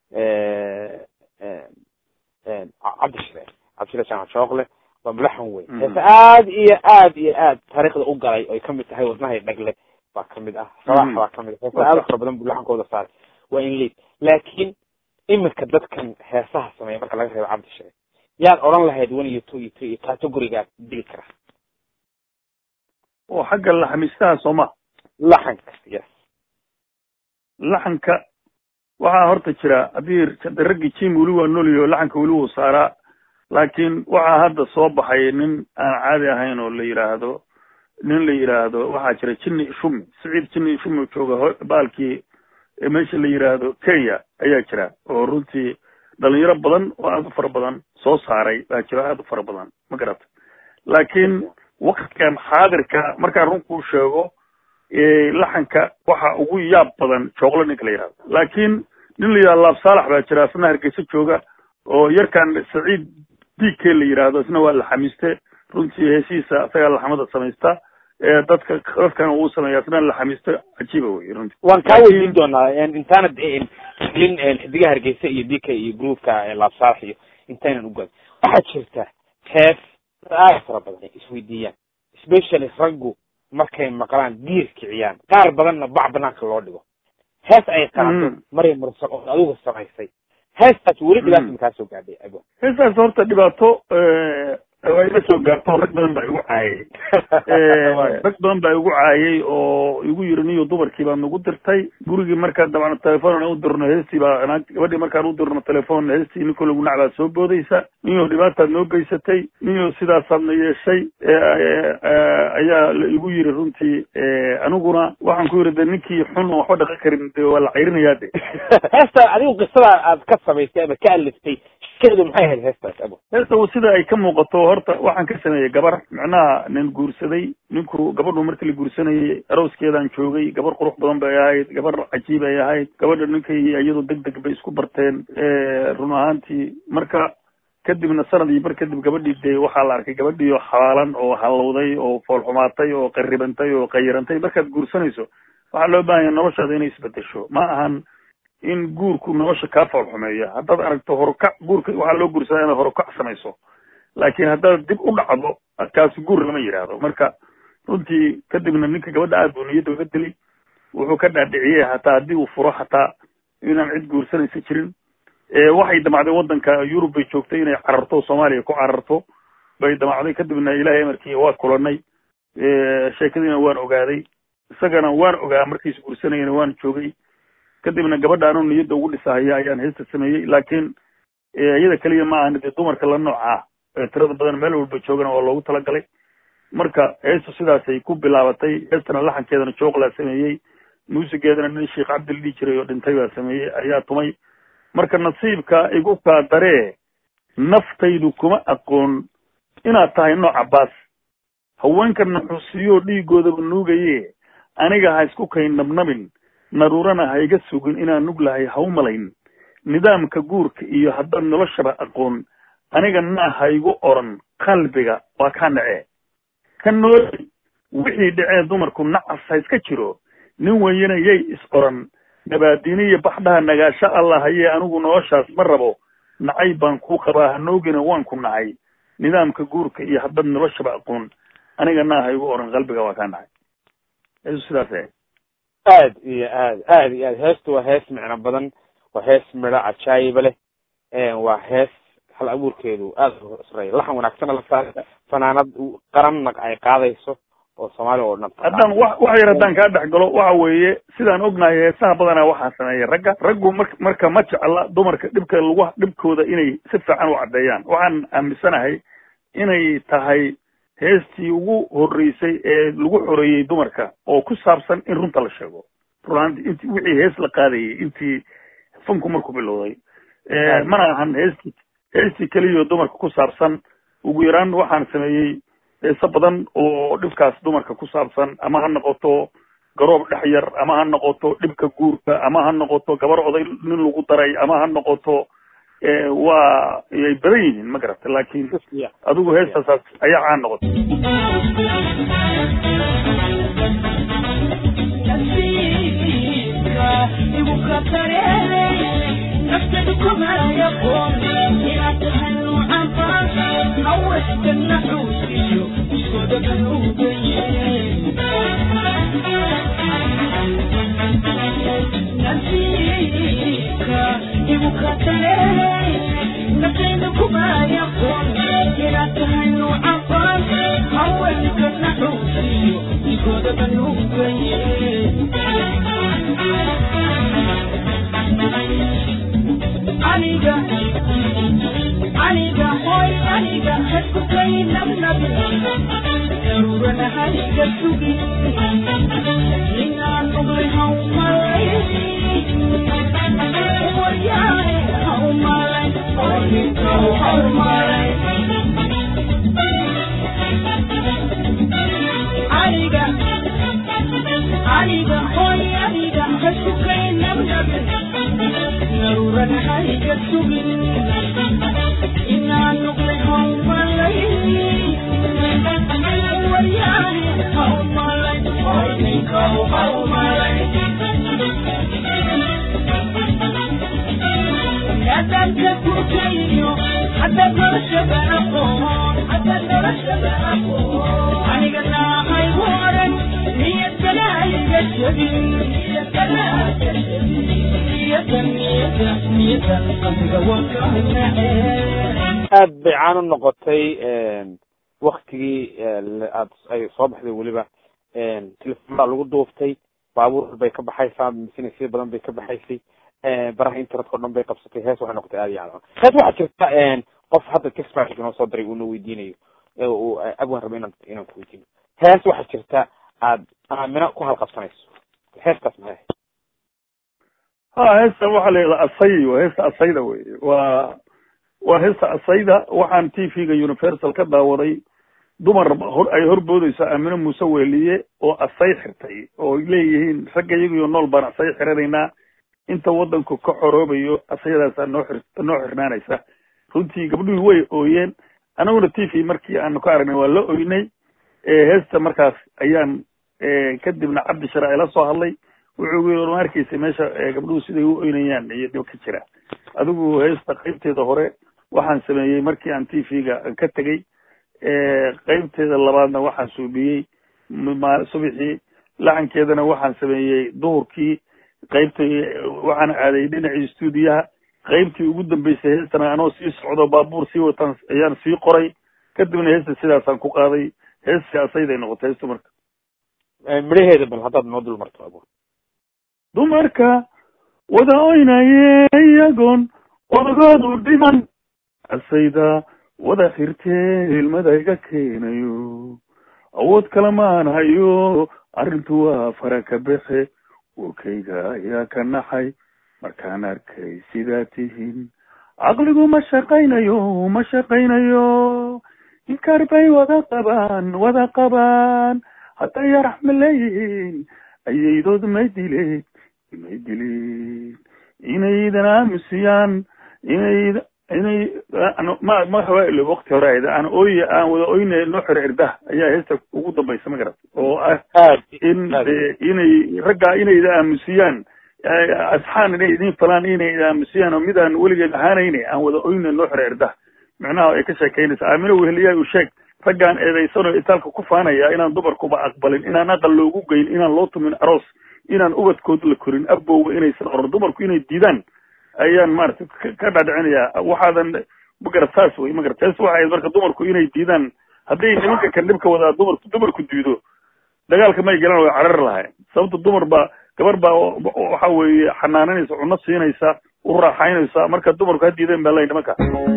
cabdishire cabdishire jaamac shooqle waa madaxan weyn Mhm. heese aad iyo aad iyo aad taariikhda u galay oy kamid tahay wadnahay dhagle baa kamid ah sabax Mhm. baa kamid ah heese aad u fara badan buu laxankooda saaray waa in liid laakiin iminka dadkan heesaha sameeya marka laga reebo cabdishire yaad odhan lahayd one iyo two iyo three iyo categorigaad dili kara oo xagga laxamiistaha sooma laxanka yes laxanka waxaa horta jira haddii hadda raggii jim weli waa noliyo laxanka weli wuu saaraa laakiin waxaa hadda soo baxay nin aan caadi ahayn oo la yidhaahdo nin la yidhaahdo waxaa jira jinni ishumi siciid jinni ishumi jooga ho- baalkii ee meesha la yidhaahdo kenya ayaa jira oo runtii dhalinyaro badan oo aad u fara badan soo saaray baa jiro aad u fara badan ma garata laakiin waktigan xaadirka markaan run kuu sheego ee laxanka waxa ugu yaab badan jooglo ninka la yidhahdo laakiin nin la yidhahdo laab saalax baa jira isna hargeysa jooga oo yarkan saciid dike la yidhaahdo isna waa laxamiiste runtii heesihiisa isagaa laxamada samaysta ee dadka dadkan uu sameeya isna laxamiiste cajiiba wey runtii waan kaa Laakiin- weydiin doonaa intaana in xidiga hargeysa iyo dika iyo groupka laabsaalax iyo intaynan u gaadin waxaa jirta hees aad fara badan ay isweydiiyaan especially raggu markay maqlaan diir kiciyaan qaar badanna bac banaanka loo dhigo hees ay qaado Mm. maryam mursal oo adigu samaysay heestaas weli dhibaata Mm. makaa soo gaadhay abo heestaas horta dhibaato waa ila soo gaarto rag badan baa igu caayay rag badan baa igu caayay oo igu yiri niyo dumarkii baa nagu dirtay gurigii markaa dabcan telefoon aan u dirno heestii baa naag- gabadhii markaan u dirno telefoon heestii ninkoo lagu nacbaa soo boodaysa niyo dhibaataad noo geysatay niyo sidaasaadna yeeshay ee, ee, ee, ayaa la igu yiri runtii ee, aniguna waxaan ku yiri de ninkii xun oo waxba dhaqan karin de waa la cayrinayaa de heesta adigu qisada aad ka samaysay ama ka aliftay shikeedu maxay ahayd heestaas abo heesta sida ay ka muuqato horta waxaan ka sameeyey gabar micnaha nin guursaday ninku gabadhu markii la guursanayay arooskeedaan joogay gabar qurux badan bay ahayd gabar cajiib ay ahayd gabadha ninkay iyadu deg deg bay isku barteen run ahaantii marka kadibna sanad iyo bar kadib gabadhii dee waxaa la arkay gabadhii oo xabaalan oo hallowday oo foolxumaatay oo qarribantay oo qayirantay markaad guursanayso waxaa loo baahan yahay noloshaada inay isbedesho ma ahan in guurku nolosha kaa foolxumeeya haddaad aragto horukac guurka waxaa loo guursadaa inaad horukac samayso laakiin haddaad dib u dhacdo kaasi guur lama yidhaahdo marka runtii kadibna ninka gabadha aad buu niyadda uga dili wuxuu ka dhaadhiciyey hataa haddii uu furo hataa inaan cid guursanaysa jirin waxay damacday waddanka yurub bay joogtay inay cararto soomaaliya ku cararto bay damacday kadibna ilahay amarkii waa kulanay sheekadiina waan ogaaday isagana waan ogaa markiis guursanayana waan joogay kadibna gabadha anuu niyadda ugu dhisahaya ayaan heesta sameeyey laakiin iyada keliya ma ahan dee dumarka la nooc ah ee tirada badan meel walba joogana waa loogu talagalay marka heestu sidaasay ku bilaabatay heestana laxankeedana jooqlaa sameeyey muusigeedana nin sheekh cabdi la dhihi jiray oo dhintay baa sameeyey ayaa tumay marka nasiibka igu kaa daree naftaydu kuma aqoon inaad tahay nooc cabaas haweenka naxuusiyoo dhiigoodaba nuugaye aniga ha isku kay nabnabin naruurana ha iga sugin inaan nug lahay ha u malayn nidaamka guurka iyo haddaad noloshaba aqoon aniga naa haygu oran qalbiga waa kaa nacee ka nooli wixii dhacee dumarku nacas ha iska jiro nin weyana yay is oran nabaadini iyo baxdhaha nagaasho allah hayee anigu noloshaas ma rabo nacay baan kuu qabaa hanoogina waan ku nacay nidaamka guurka iyo haddad noloshaba aqoon aniga naa haygu oran qalbiga waa kaa nacay eesu sidaas ahayd aad iyo aad aad iyo aad heestu waa hees micno badan waa hees midho cajaayiba leh waa hees hal abuurkeedu aad u sareeya laxan wanaagsana la saaray fanaanad qaranna ay qaadayso oo soomaaliya oo dhan haddaan wa wax yar haddaan kaa dhex galo waxa weeye sidaan ognahay heesaha badanaa waxaa sameeya ragga raggu mar marka ma jecla dumarka dhibka lagu dhibkooda inay si fiican u caddeeyaan waxaan aaminsanahay inay tahay heestii ugu horreysay ee lagu xoreeyey dumarka oo ku saabsan in runta la sheego runaanti inti wixii hees la qaadayay intii funku markuu bilowday mana ahan heestii heestii keliyo dumarka ku saabsan ugu yaraan waxaan sameeyey heese badan oo dhibkaas dumarka ku saabsan ama ha noqoto garoob dhex yar ama ha noqoto dhibka guurka ama ha noqoto gabar oday nin lagu daray ama ha noqoto waa yay badan yihiin ma garata laakiin adigu heestaasaas ayaa caan noqotay aniga aniga hoy aniga hasku kaynabnabi darurana haniga sugi ninaan oglay haumalay waryaane haumalay orninkau haumalay aniga aniga hoy aniga hasku kaynabnabi daruuran haniga sugin inaan noqday haumalay waryaane haumalay orninkau haumalay nadanka kurkayo hadda noloshaba aqoon hadda noloshaba aqoon aniga naahay waran niyadkana iga jabin niyadkana iga jabin niyadan niyada niyadan qalbiga waan ka nacee aad bay caan u noqotay waktigii aad ay soo baxday weliba telefonada lagu duuftay baabuur bay ka baxaysaa masinisyo badan bay ka baxaysay baraha internetka o dhan bay qabsatay hees waxay noqotay aad iyo aad hees waxaa jirta qof hadda texmag inoo soo diray uuna weydiinayo uu abwan raba inaan inaan ku weydiino hees waxaa jirta aad aamina ku halqabsanayso heestaas maxay ha heesta waxaa la yidhahdaa asay waa heesta asayda wey waa waa heesta asayda waxaan t v-ga universal ka daawaday dumar hor ay horboodeyso aamino muuse weeliye oo asay xirtay oo ay leeyihiin ragga iyagiyo nool baan asay xiranaynaa inta wadanku ka xoroobayo asayadaasaa noo xir noo xirnaanaysa runtii gabdhuhii way ooyeen anaguna t v markii aanu ka aragnay waa la oynay heesta markaas ayaan kadibna cabdi shara ila soo hadlay wuxuu yii ma arkeysa meesha gabdhuhu siday u oynayaan iyo dhib ka jira adigu heesta qaybteeda hore waxaan sameeyey markii aan t v-ga ka tegey qaybteeda labaadna waxaan suubiyey subaxii laxankeedana waxaan sameeyey duhurkii qaybtay waxaan aaday dhinacii stuudiyaha qaybtii ugu dambeysay heestana anoo sii socdo baabuur sii wataan ayaan sii qoray kadibna heesta sidaasaan ku qaaday heestii asayday noqotay heestu marka midhaheeda bal haddaad noo dul marto abo dumarka wada oynaye iyagoon odagoodu dhiman asayda wada xirtee ilmada iga keenayo awood kale maan hayo arrintu waa fara ka bexe warkayga ayaa ka naxay markaan arkay sidaa tihiin caqligu ma shaqaynayo ma shaqaynayo inkar bay wada qabaan wada qabaan hadday yarax ma leeyihiin ayaydood may dileen may dileen inaydan aamusiyaan inay inay aan- ma ma hawailo wakti hore ahayd aan ooy aan wada oyne noo xiro cirdaha ayaa heesta ugu dambaysa ma garat oo ah aad in aad. de inay raggaa inay ida aamusiyaan eh, asxaan inay idin falaan inay ida aamusiyaan oo midaan weligeed ahaanayne aan wada oyne noo xiro cirdaha micnaha ay ka sheekeynaysa aamino weheliyaa u sheeg raggaan eedaysanoo itaalka ku faanaya inaan dumarkuba aqbalin inaan aqal loogu geyn inaan loo tumin aroos inaan ubadkood la korin abowga inaysan oran dumarku inay diidaan ayaan maarata ka- ka dhaadhicinayaa waxaadan magarat saas wey magarat taas waxay ahayd marka dumarku inay diidaan hadday nimanka kan dhibka wadaa dumarku dumarku diido dagaalka may galaan way carar lahayn sababta dumar baa gabar baa o- o- waxa weeye xanaananaysa cunno siinaysa u raaxaynaysa marka dumarku ha diideen baa lay nimanka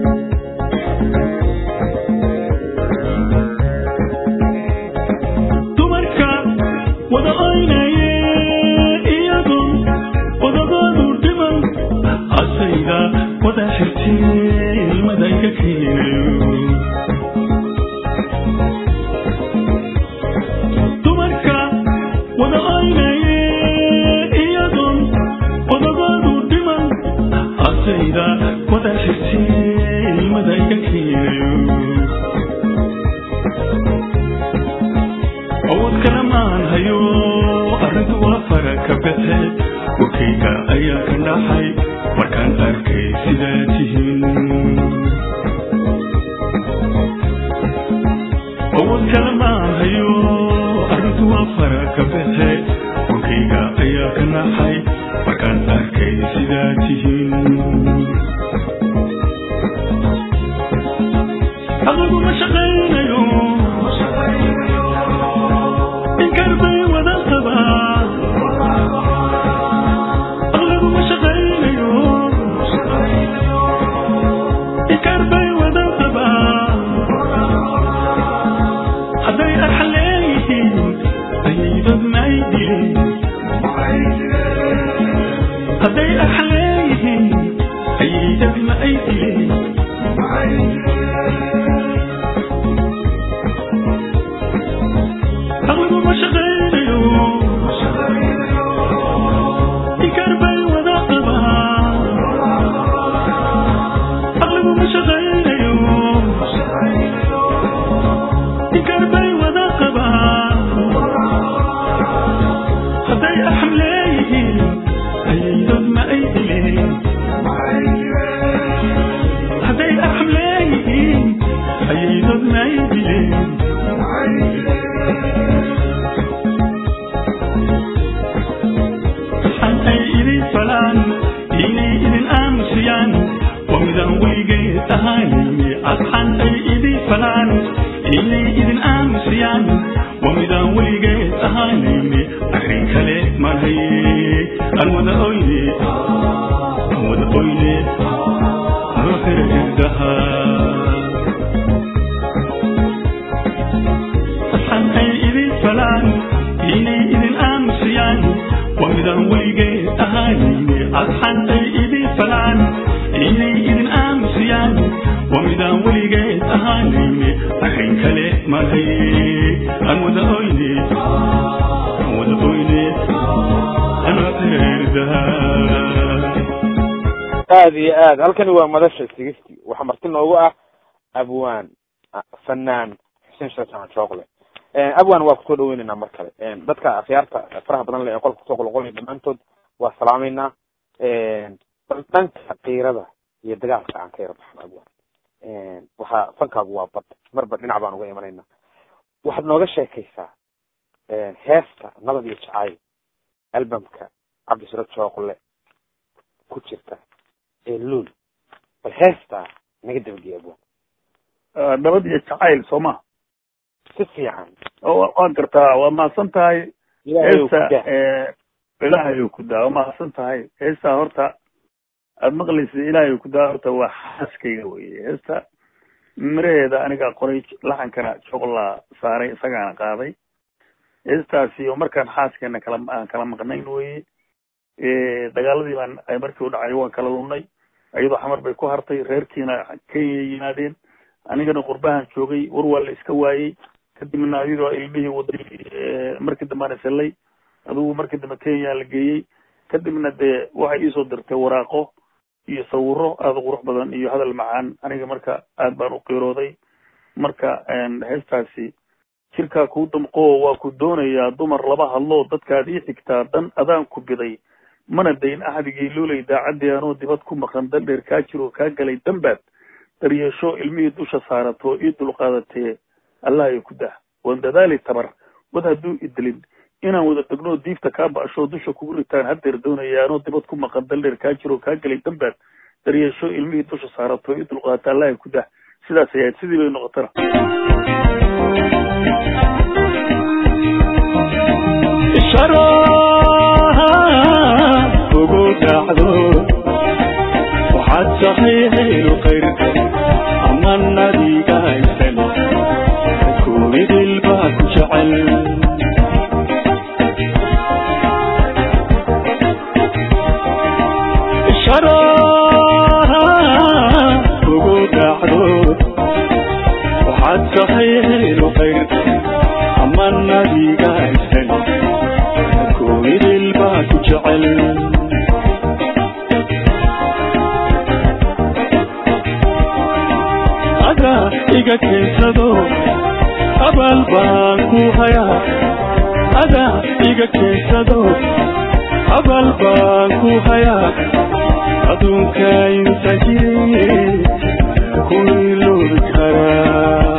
dumarka wada oynaye iyadun wadagoodu dhiman asayga wada xirtee ilmadayga keenayo dumarka wada oynaye iyadun wadagoodu dhiman asayga wada xirtee ilmadayga keenayo awood kale maan hayo arrintu waa fara ka baxe wakayga ayaa ka dhaxay markaan arkay sidaa tihiin awood kale maan hayo arrintu waa fara ka baxe wakayga ayaa ka dhaxay markaan arkay sidaa tihiin adigu ma shaqaynayo inkar bay wada qabaan aqligu ma shaqaynayo inkar bay wada qabaan hadday arxa leeyihiin ayaydad may dilin hadday arxa leeyihiin ayaydad ma ay dilin aqligu ma shaqaynayo inkar bay wada qabaan aqligu ma shaqaynayo inkar bay wada qabaan hadday axam leeyihiin ayaydad ma ay dilin hadday axam leeyihiin ayaydad ma ay dilin asxaan ay idin falaan inay idin aamusiyaan waa midaan weligeed ahaanayne asxaan ay idin falaan inay idin aamusiyaan waa midaan weligeed ahaanayne arrin kale maan haye aan wada oyne aan wada oyne loo xira irdaha asxaan ay idin falaan inay idin aamusiyaan waa midaan weligeed ahaanayne asxaan ay idin falaan inay idin aamusiyaan waa midaan weligeed ahaanayne arrin kale maan haye aan wada oyne aan wada oyne anoo xeerdaha aad iyo aad halkani waa madasha sigisti waxaa marti noogu ah abwaan ah, fanaan xuseen shatan jookle abwaan waa kusoo dhaweyneynaa mar kale dadka akhyaarta faraha badan leh ee qolka kusoo qolqolaya dhammaantood waa salaameynaa bal dhanka kiirada iyo dagaalka aan ka yara baxno abwaan waxaa fankaagu waa bad marba dhinac baan uga imanaynaa waxaad nooga sheekaysaa heesta nabad iyo jacayl albamka cabdisuro jookle ku jirta ee luul bal heestaa naga dabageya abwaan Ah, nabad iyo jacayl soo ma si fiican oo waan gartaa waa mahadsan tahay ilaahay uu ku heesta daa eh, ilaahay uu ku daa waa mahadsan tahay heestaa horta aad maqlaysa ilaahay uu ku daa horta waa xaaskayga weye heesta miraheeda anigaa qoray laxankana joqlaa saaray isagaana qaaday heestaasi oo markaan xaaskeena kala aan kala maqnayn weye dagaaladii baan ay markii u dhacay waan kala lunnay iyadoo xamar bay ku hartay reerkiina kenya yimaadeen anigana qurbahan joogay war waa la iska waayey kadibna adigoo ilmihii waday markii dambana sellay adigu markii dambe kenya la geeyey kadibna dee waxay iisoo dirtay waraaqo iyo sawiro aada u qurux badan iyo hadal macaan aniga marka aad baan u qiirooday marka heestaasi jirkaa kuu damqoo waa ku doonayaa dumar laba hadloo dadkaad ii xigtaa dan adaan ku biday mana dayn axdigii luulay daacaddii anoo dibad ku maqan dan dheer kaa jiroo kaa galay dambaad daryeesho ilmihii dusha saarato ii dulqaadatee allah ay ku dah waan dadaali tabar wad hadduu idilin inaan wada degnoo diifta kaa ba'ashoo dusha kugu ritaan haddeer doonaya anoo dibad ku maqan dan dheer kaa jiroo kaa galay dambaad daryeesho ilmihii dusha saarato ii dulqaadata allah ay ku dah sidaas ayayd sidii bay noqotana ugu dhacdo waxaad saxiixaynu qayrka ama nadiga haysan kumidil baa ku jecel ugu dhacdo waxaad saxiixaynu qayrka ama nadiga haysan kumidil baa ku jecel ada iga keensado abaal baan ku hayaa ada iga keensado abaal baan ku hayaa adduunka inta jiri ku iloobi karaa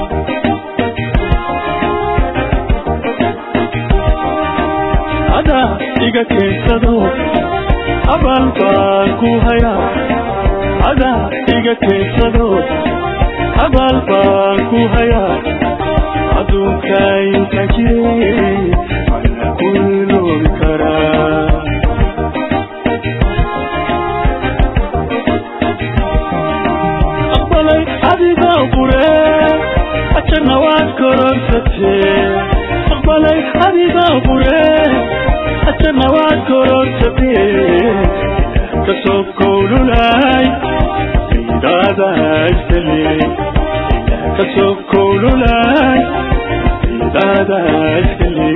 ada iga keensado abaal baan ku hayaa ada iga keensado abaal baan ku hayaa adduunka inta jire mana ku iloobi karaa aqbalay adiga qure ajana waad kororsatee aqbalay adiga qure ajana waad kororsatee kasoo kowlulay ciidaada iskale kasoo kowlulay ciidaada iskale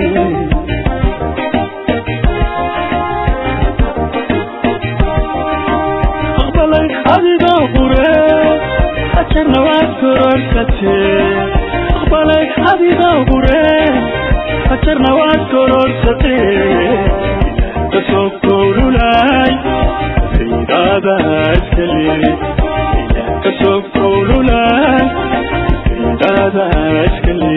aqbalay adiga qure ajana waad kororsatee aqbalay adiga qure ajarna waad kororsatee kasoo kowlulay ciidaada iskale kasoo kowlulay ciidaada iskale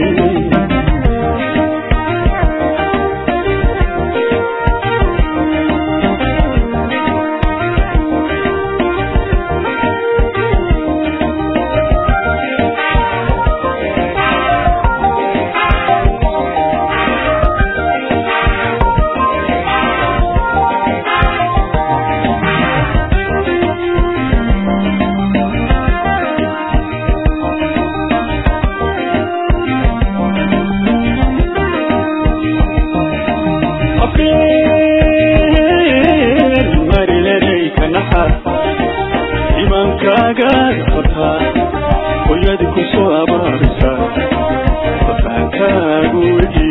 afeen mariladayka naxa imankaaga qabtaa hooyadi ku soo abaarisa fafaankaagu wedi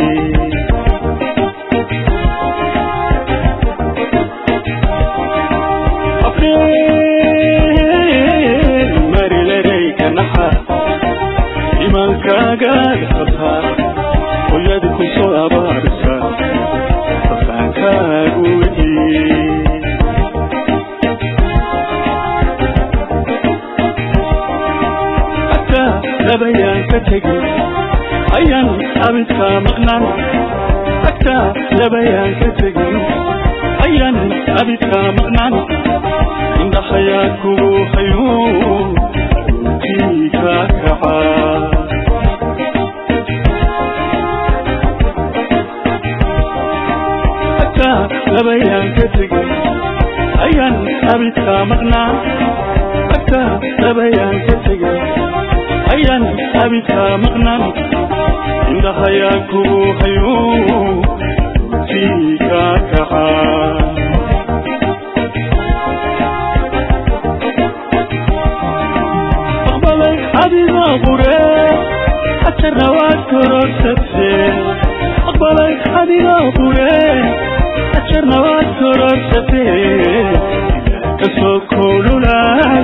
afeen mariladayka naxa imankaaga qabtaa hooyadi ku soo abaarisa fafaankaagu wedi hataa labayaan ka tegin ayaan abidkaa maqnaan hataa labayaan ka tegin ayaan abidkaa maqnaan indhahayaa kugu hayo runtii kaa kacaa hataa labayaan ka tegin ayaan abidkaa maqnaa hataa labayaan ka tegin ayaan abidkaa maqnaan indhahayaa kugu hayo runtii kaa kacaa aqbalay adiga qure ajarna waad kororsatee aqbalay adiga qure ajarna waad kororsatee kasoo kululaay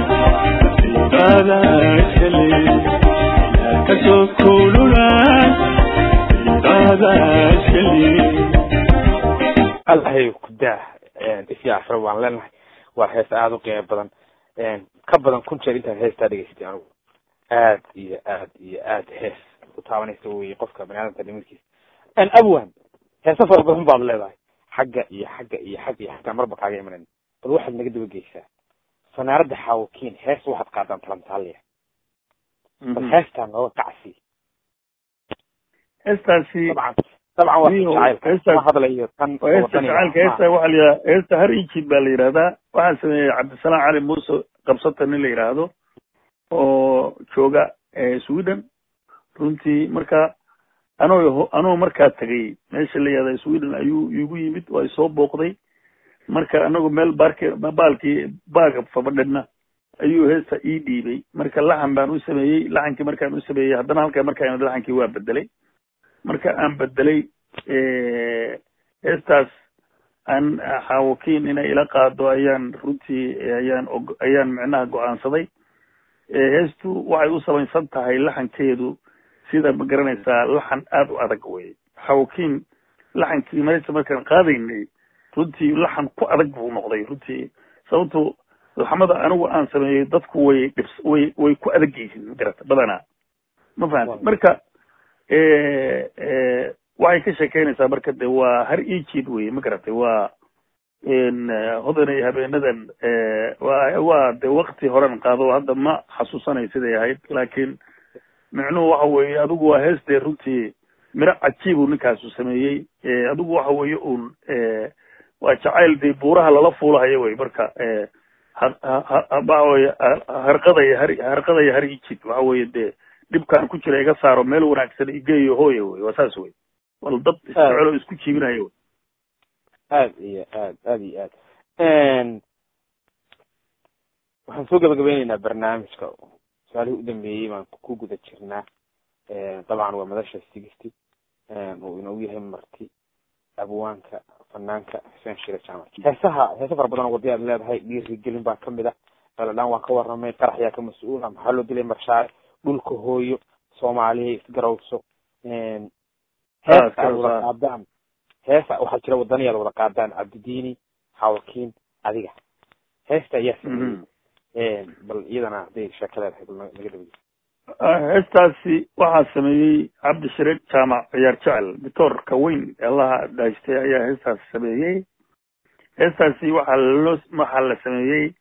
daadaashali kasoo kululaay daadaashali allahay ku daa isii afra waan leenahay waa hees aada u qiimo badan ka badan kun jeer intaad heestaa dhegeystay anigu aad iyo aad iyo aad hees u taabanaysa wey qofka baniaadamka dhimirkiisa abwan heese fara badan baad leedahay xagga iyo xagga iyo xagga iyo xagga marba kaaga imanan bal waxaad naga daba geysaa fanaaradda xaawakiin hees waxaad qaadaan talantaaliya bal heestaa nooga kacsi heestaasi dabcan dabcan waa Iyo jacaylka heestaas- ma hadlayo tan waa heesta wadaniga jacaylka heesta waxaa la yidhahdaa heesta har ijid baa la yidhahdaa waxaa sameeyey cabdisalaam cali muuse qabsata nin la yidhaahdo oo jooga eh, sweden runtii marka anoo anoo markaa tegay meesha la yihahda sweden ayuu igu yimid waa isoo booqday marka anagu meel baarke baalkii baaga fabadhina ayuu heesta ii dhiibay marka laxan baan u sameeyey laxankii markaan u sameeyey haddana halkaa markaan laxankii waa bedelay marka aan bedelay heestaas aan xaawakiin inay ila qaado ayaan runtii ayaan og ayaan micnaha go-aansaday heestu waxay u samaysan tahay laxankeedu sida ma garanaysaa laxan aada u adag wey xaawakiin laxankii meesha markaan qaadaynay runtii laxan ku adag buu noqday runtii sababto laxmada anigu aan sameeyey dadku way dhibs way way ku adag yihiin magarata badanaa ma fahamti marka waxay ka sheekeynaysaa marka de waa har ejid wey ma garatay waa hodanay habeenadan wa waa de wakti horan qaado hadda ma xasuusanay siday ahayd laakiin micnuhu waxa weeye adigu waa hees dee runtii miro cajiibu ninkaasu sameeyey adigu waxa weeye un waa jacayl dee buuraha lala fuulahayo wey marka waxa weye harqadaya har harqadaya har ejid waxa weeye dee dhibkaan ku jira iga saaro meel wanaagsan igeeyo hooya wey waa saas wey wal dad isjecelo isku jiibinayo wey aad iyo aad aad iyo aad waxaan soo gabagabeyneynaa barnaamijka su-aalihii u dambeeyey baan ku guda jirnaa dabcan waa madasha sigisty uu inoogu yahay marti abwaanka fanaanka xuseen shire jaamac heesaha heese fara badan oo wadi aad leedahay dhiirigelin baa kamid ah daladhaan waan ka waramay qarax yaa ka mas-uula maxaa loo dilay marshaare dhulka hooyo soomaaliya isgarawso heesa aad wada qaadaan heesa waxaa jira wadaniyaad wada qaadaan cabdidiini xawakiin adiga heesta ayaa sameeyey bal iyadana hadday sheeka leedahay bal naga dhawey heestaasi waxaa sameeyey cabdishareed jaamac ciyaar jecel dictoorka weyn allaha dhaystay ayaa heestaas sameeyey heestaasi waxaa loo waxaa la sameeyey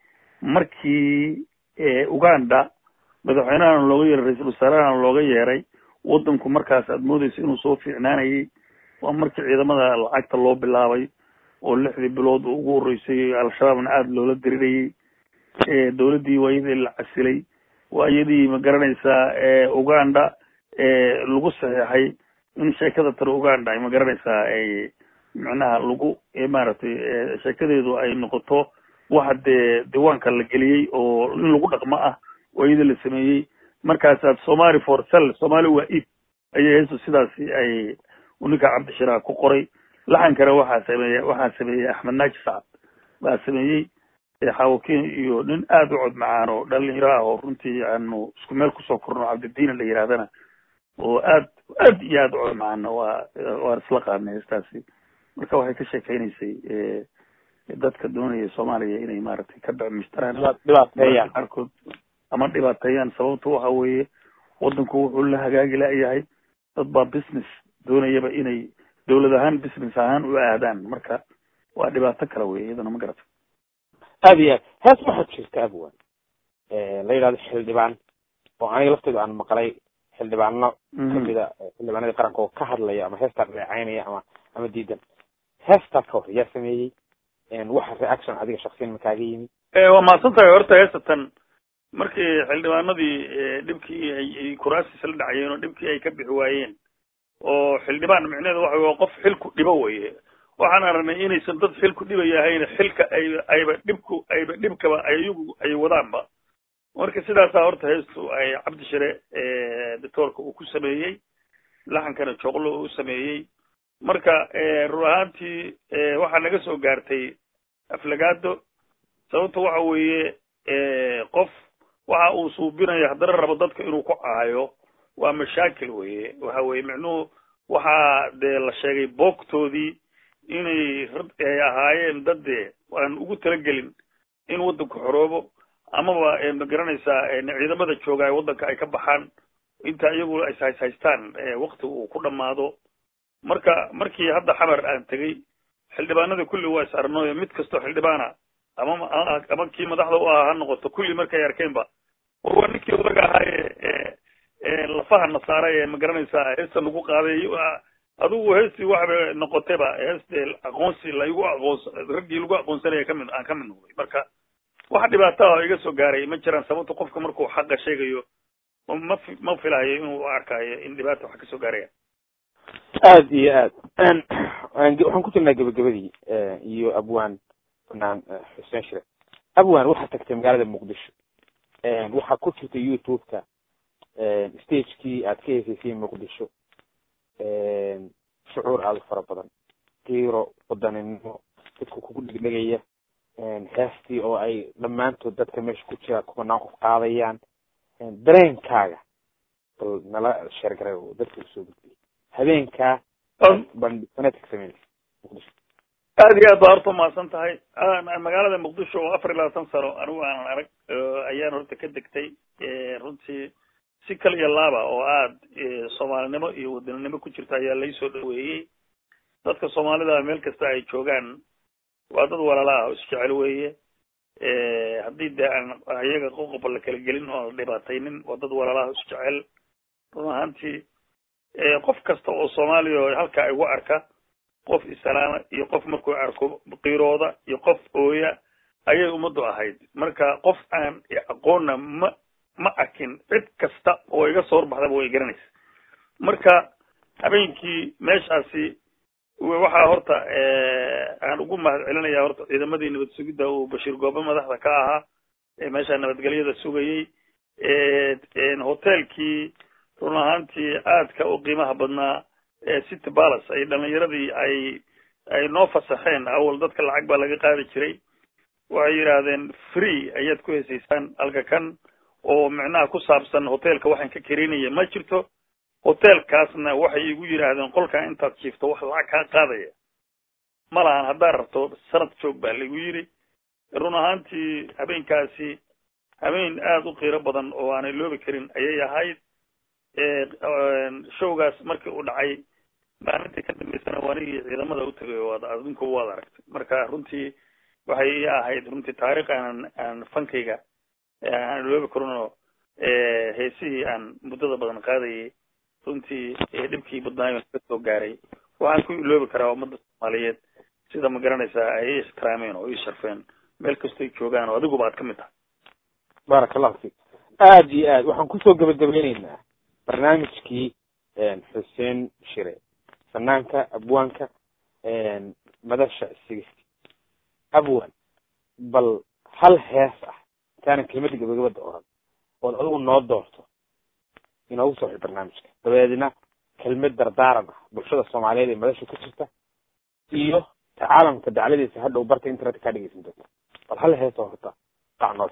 markii uganda madaxweynahana looga yeeray ra-iisul wasaarahana looga yeeray waddanku markaas aada moodeysa inuu soo fiicnaanayay waa markii ciidamada lacagta loo bilaabay oo lixdii bilood ugu horreysay al-shabaabna aada loola dirirayay dowladdii waa iyadii la casilay waa iyadii ma garanaysaa uganda lagu saxeexay in sheekada tare uganda ay ma garanaysaa ay micnaha lagu maaragtay sheekadeedu ay noqoto waxa dee diiwaanka la geliyey oo in lagu dhaqmo ah oo iyada la sameeyey markaasaad somali for cell somali waa id ayay heestu sidaasi ay ninka cabdishiraah ku qoray laxankana waxaa sameeye waxaa sameeyey axmed naaji sacad baa sameeyey xaawakiin iyo nin aada u cod macaan oo dhalinyaro ah oo runtii aanu isku meel kusoo korno cabdidiina la yidhahdana oo aad aad iyo aada u cod macaana waa waan isla qaadnay heestaasi marka waxay ka sheekeynaysay dadka doonaya soomaaliya inay maaragtay ka bacmishtaraan dhibaateeyaan qaarkood ama dhibaateeyaan sababta waxa weeye waddanku wuxuu la hagaagi la-yahay dad baa business doonayaba inay dawlad ahaan business ahaan u aadaan marka waa dhibaato kale wey iyadana ma garata aad iyo aad hees waxaad jirta abwan la yidhahdo xildhibaan oo aniga lafteedu aan maqlay xildhibaano kamida xildhibaanadii qaranka oo ka hadlaya ama heestaa reecaynaya ama ama diidan heestaa ka hor yaa sameeyey waxa reaction adiga shaksiyan ma kaaga yimi waa mahadsan tahay horta heesatan markii xildhibaanadii dhibkii ay kuraasiis la dhacayeen oo dhibkii ay ka bixi waayeen oo xildhibaan micneheedu waxa waa qof xilku dhibo weye waxaan aragnay inaysan dad xilku dhibaya ahayn xilka ay ayba dhibku ayba dhibkaba ayagu ay wadaanba marka sidaasaa horta heestu ay cabdishire doctoorka uu ku sameeyey laxankana joqlo uu sameeyey marka run ahaantii waxaa naga soo gaartay aflagaado sababta waxa weeye qof waxa uu suubinaya haddana rabo dadka inuu ku caayo waa mashaakil weye waxa weye micnuhu waxaa dee la sheegay boogtoodii inay ay ahaayeen dad dee aan ugu talagelin in waddanku xoroobo amaba ma garanaysaa ciidamada jooga ay waddanka ay ka baxaan inta iyagu is hays haystaan wakti uu ku dhamaado marka markii hadda xamar aan tegey xildhibaanada kulli waa is arnooyo mid kastoo xildhibaana ama ama kii madaxda u ahaa ha noqoto kulli markay arkeenba war waa ninkii odaga ahaaye lafaha nasaara ee ma garanaysaa heesta lagu qaaday adigu heestii waxba noqotayba heeste aqoonsi laigu aqoons raggii lagu aqoonsanaya kamid aan kamid noqday marka wax dhibaata oo iga soo gaaray ma jiraan sababta qofka markuu xaqa sheegayo ma ma filahayo inuu arkayo in dhibaata wax kasoo gaaraya aad iyo aad waxaan ku jirnaa gebagabadii iyo abwaan banaan xuseen shire abwaan waxaa tagtay magaalada muqdisho waxaa ku jirta youtube-ka stagekii aad ka heesaysay muqdisho shucuur aada u fara badan kiiro wadaninimo dadku kugu dhegdhegaya heestii oo ay dhammaantood dadka meesha ku jira kubanaan qof qaadayaan dareenkaaga bal nala sheergaray oo dadka usoo gudbiyay habeenkaa bandhisaneedka sameynaysa muqdisho aad iyo aad baa horta umahadsan tahay magaalada muqdisho oo afar iyo labaatan sano anigu aanan arag ayaan horta ka degtay runtii si kal iyo laaba oo aad soomaalinimo iyo wadaninimo ku jirta ayaa laisoo dhaweeyey dadka soomaalida meel kasta ay joogaan waa dad walaala ah oo isjecel weeye haddii dee aan iyaga qoqoba la kala gelin oo dhibaataynin waa dad walaala ah oo isjecel run ahaantii qof kasta oo soomaaliya oo halkaa igu arka qof islaama iyo qof markuu arko qiirooda iyo qof ooya ayay ummaddu ahayd marka qof aan aqoonna ma ma arkin cid kasta oo iga soo horbaxdaba way garanaysa marka habeenkii meeshaasi waxaa horta aan ugu mahad celinaya horta ciidamadii nabad sugidda uu bashiir goobe madaxda ka ahaa ee meesha nabadgelyada sugayey hotelkii run ahaantii aadka u qiimaha badnaa city palace ay dhalinyaradii ay ay noo fasaxeen awal dadka lacag baa laga qaadi jiray waxay yidhaahdeen free ayaad ku hesaysaan halka kan oo micnaha ku saabsan hotelka waxaan ka kerinaya ma jirto hotelkaasna waxay igu yidhaahdeen qolkan intaad jiifto wax lacag kaa qaadaya ma lahan haddaad rabto sanad joog baa laigu yidhi run ahaantii habeenkaasi habeen aada u qiiro badan oo aanay loobi karin ayay ahayd showgaas markii uu dhacay maalintii ka dambeysana waanigii ciidamada u tegay waad adinku waad aragtay marka runtii waxay ii ahayd runtii taariikh aanan aan fankayga aan iloobi karinoo heesihii aan muddada badan qaadayay runtii dhibkii badnaayo ka soo gaaray waxaan ku iloobi karaa ummadda soomaaliyeed sida ma garanaysaa ay i ixtiraameen oo ii sharfeen meel kastoy joogaan oo adiguba aad ka mid tahay baaraka allahu fik aad iyo aad waxaan kusoo gabagabeyneynaa barnaamijkii xuseen shire fanaanka abwaanka madasha sigisti abwan bal hal hees ah intaanan kelimada gabagabada oran ood adigu noo doorto inoogu soo xi barnaamijka dabeedna kelmad dardaaran ah bulshada soomaaliyeed ee madasha ku jirta iyo caalamka dacladiisa hadhow barta internetka kaa dhegeysan doonta bal hal hees oo horta qac noos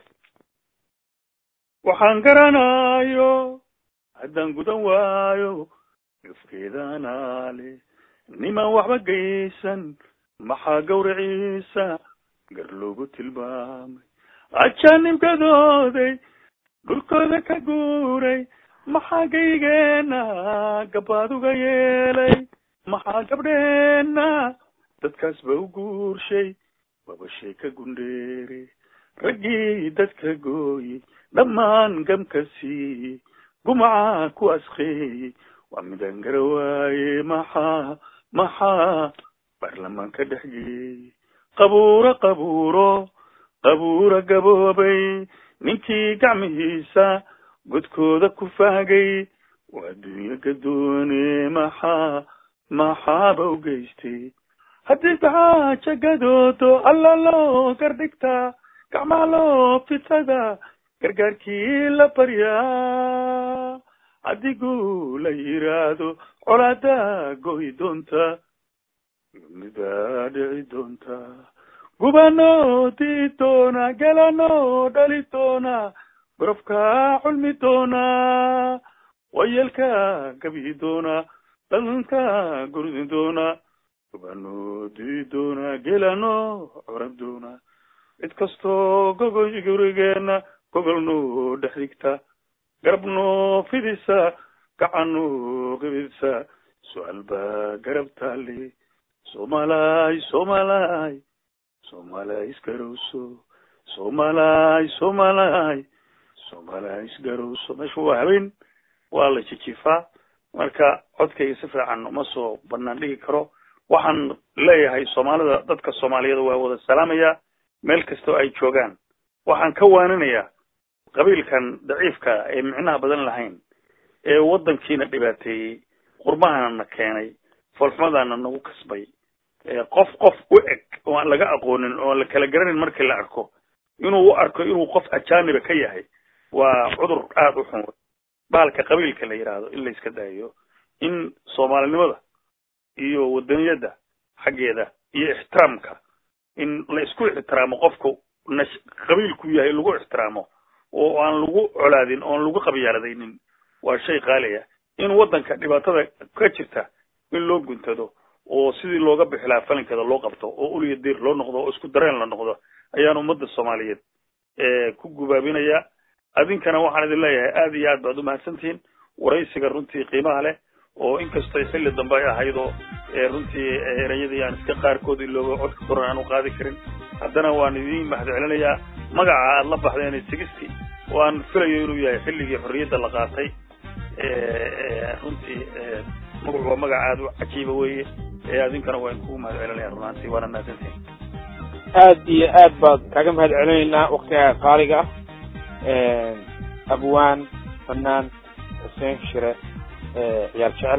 waxaan garanayo haddaan gudan waayo gafkeedana le nimaan waxba geysan maxaa gawriciisa gar loogu tilmaamay ajaanibkadooday dhulkooda ka guuray maxaa gaygeena gabaad uga yeelay maxaa gabdheena dadkaas ba u guurshay wabashay ka gundheere raggii dadka gooyey dhammaan gamka siiyey gumaca ku asqeeyey waa midaan gara waaye maxaa maxaa baarlamaanka dhex geeyey qabuuro qabuuro qabuuro gaboobay ninkii gacmihiisa godkooda ku faagay waa adduunyo gadoone maxaa maxaaba u geystay haddii gacaaja gadoodo alla loo gardhigtaa gacmaha loo fitada gargaarkii la baryaa adigu la yiraahdo colaadaa goy doonta midaa dhici doonta gubano tiitoona gelano dhalitoona gorofka culmi doona wayelka gabi doona dhalanka gurdi doona gubano tiitoona gelano curab doona cid kastoo gogol gurigeena gogolno dhex dhigta garabno fidisa gacano qibidsa su-aal baa garab taale somalay somalay somalay isgarowso somalay somalay somalay isgarowso meesha waa habeen waa la jijifaa marka codkayga si fiican uma soo banaan dhigi karo waxaan leeyahay soomaalida dadka soomaaliyada waa wada salaamaya meel kastoo ay joogaan waxaan ka waaninayaa qabiilkan daciifka ee micnaha badan lahayn ee waddankiina dhibaateeyey qurmahana na keenay foolxumadaana nagu kasbay qof qof u eg oo aan laga aqoonin oo aan la kala garanin markii la arko inuu u arko inuu qof ajaaniba ka yahay waa cudur aada u xun bahalka qabiilka la yidhaahdo in la iska daayo in soomaalinimada iyo wadaniyadda xaggeeda iyo ixtiraamka in la isku ixtiraamo qofku nash qabiilku yahay lagu ixtiraamo oo aan lagu colaadin oon lagu qabyaaladaynin waa shay qaaliya in waddanka dhibaatada ka jirta in loo guntado oo sidii looga bixi lahaa falinkeeda loo qabto oo uliya diir loo noqdo oo isku dareen la noqdo ayaan ummadda soomaaliyeed ku gubaabinaya adinkana waxaan idin leeyahay aada iyo aad baad umahadsantihiin waraysiga runtii qiimaha leh oo inkastoo xilli dambe ay ahayd oo runtii ereyadii aan iska qaarkood ilooba codka koran aan u qaadi karin haddana waan idin mahadcelinayaa magaca aad la baxdeen sigisti oo aan filayo inuu yahay xilligii xorriyadda la qaatay runtii magacu waa magac aada u cajiiba weeye adinkana waan kugu mahad celinaya runaantii waana mahadsantihin aad iyo aad baad kaaga mahad celinaynaa waktiga qaaliga ah abwaan fanaan xuseen shire ciyaal jecel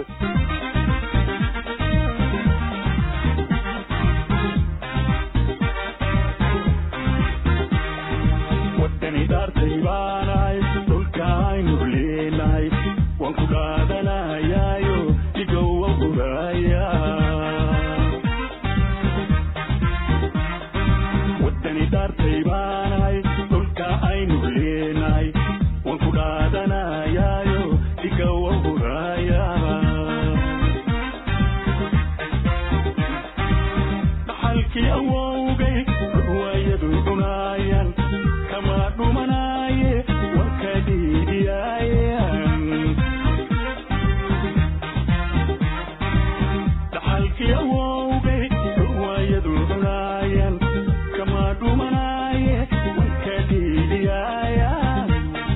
wadani dhaartay baanahay dhulka aynu leenahay waan ku dhaadanayaayo dhigow waan guraya wadani dhaartay baanahay dhulka aynu leenahay waan ku dhaadanayaayo dhigow waan guraya dhaxalkii awowgay ruwaayadu cunaayaan kama dhumanaaye warka dhiidiyaayan dhaxalkii awowgay ruwaayadu cunaayaan kama dhumanaaye warka dhiidiyaayan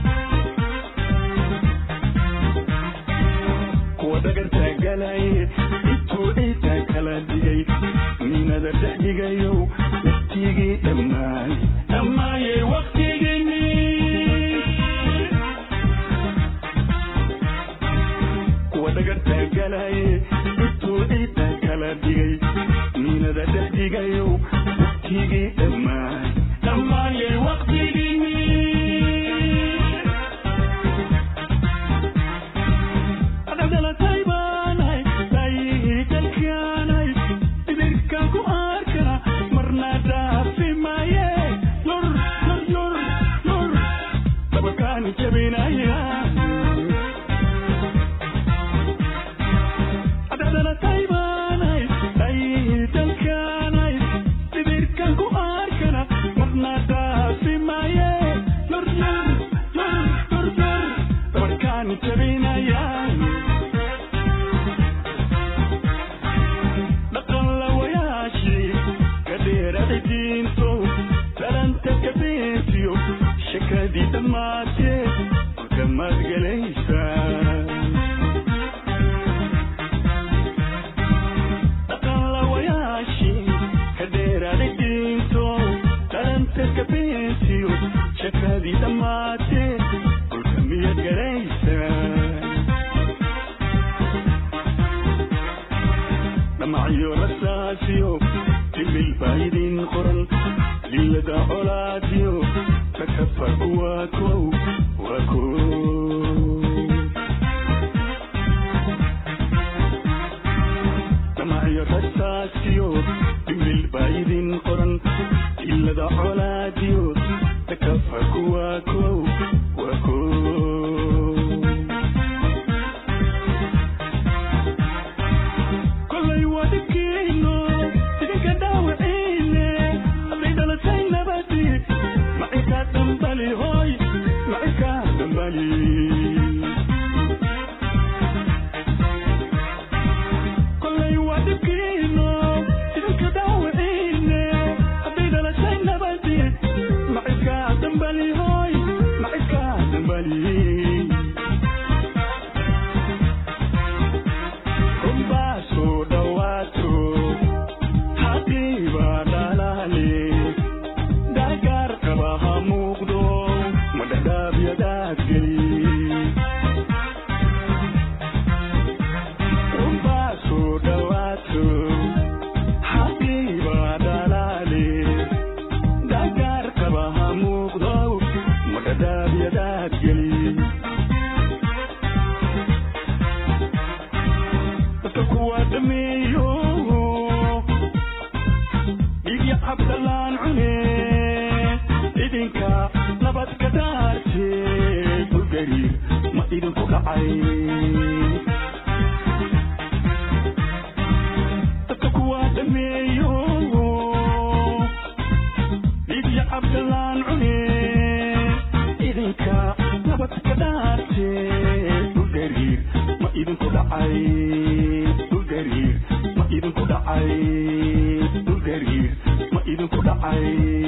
kuwa dhagarta galaye intuu ciidda kala dhigay ninada dhex dhigayow waqtigii dhammaay dhammaayey waqtigiini kuwa dhagarta galaye intuu ciidda kala dhigay ninada dhex dhigayow waqtigii dhammaay dhammaayey waqtigiini adhadhalatay baanahay daayihii dalkaanay dhibirkan ku arkana marna dhaafi maaye lur lur lur lur dabakaani jabinaya adhadhalatay baanahay daayihii dalkaanay dhibirkan ku arkana marna dhaafi maaye lur lur lur lur lur dabakaani jabinaya dhaqan lawayaashii ka dheeraday diinto talanta ka beesiyo shakadii dhammaatee marka maad gelaysaa dhaqan lawayaashii ka dheeraday diinto talanta ka beesiyo shakadii dhammaatee marka miyaad gelaysaa dhamacyo rasaasiyo timil baa idin qoran liyada colaadiyo takafar waa kow waa kow dhamacyo rasaasiyo timil baa idin qoran dhammaada colaadiyo takafarku waa kow waa kow kolay waa dhibkiino idinka dhaawiciine hadday dhalatay nabadi macinkaa dambali hooy macinkaa dambali kolay waa dhibkiino idinka dhaawiciine hadday dhalatay nabadi macinkaa dambali hooy macinkaa dambali runbaa soo dhawaato haddiiba dhalaale gargaar qaba ha muuqdo ma dhadhaabyadaad geli runbaa soo dhawaato haddiiba dhalaale gargaar qaba ha muuqdo ma dhadhaabyadaad geli dadka kuwa dhameeyo dhigya cabdalaan cune idinka nabad ka dhaarte dhulgariir ma idinku dhacay dadka kuwa dhameeyo dhigya cabdalaan cune idinka nabad ka dhaarte dhulgariir ma idinku dhacay dhulgariir ma idinku dhacay dhulgariir ma idinku dhacay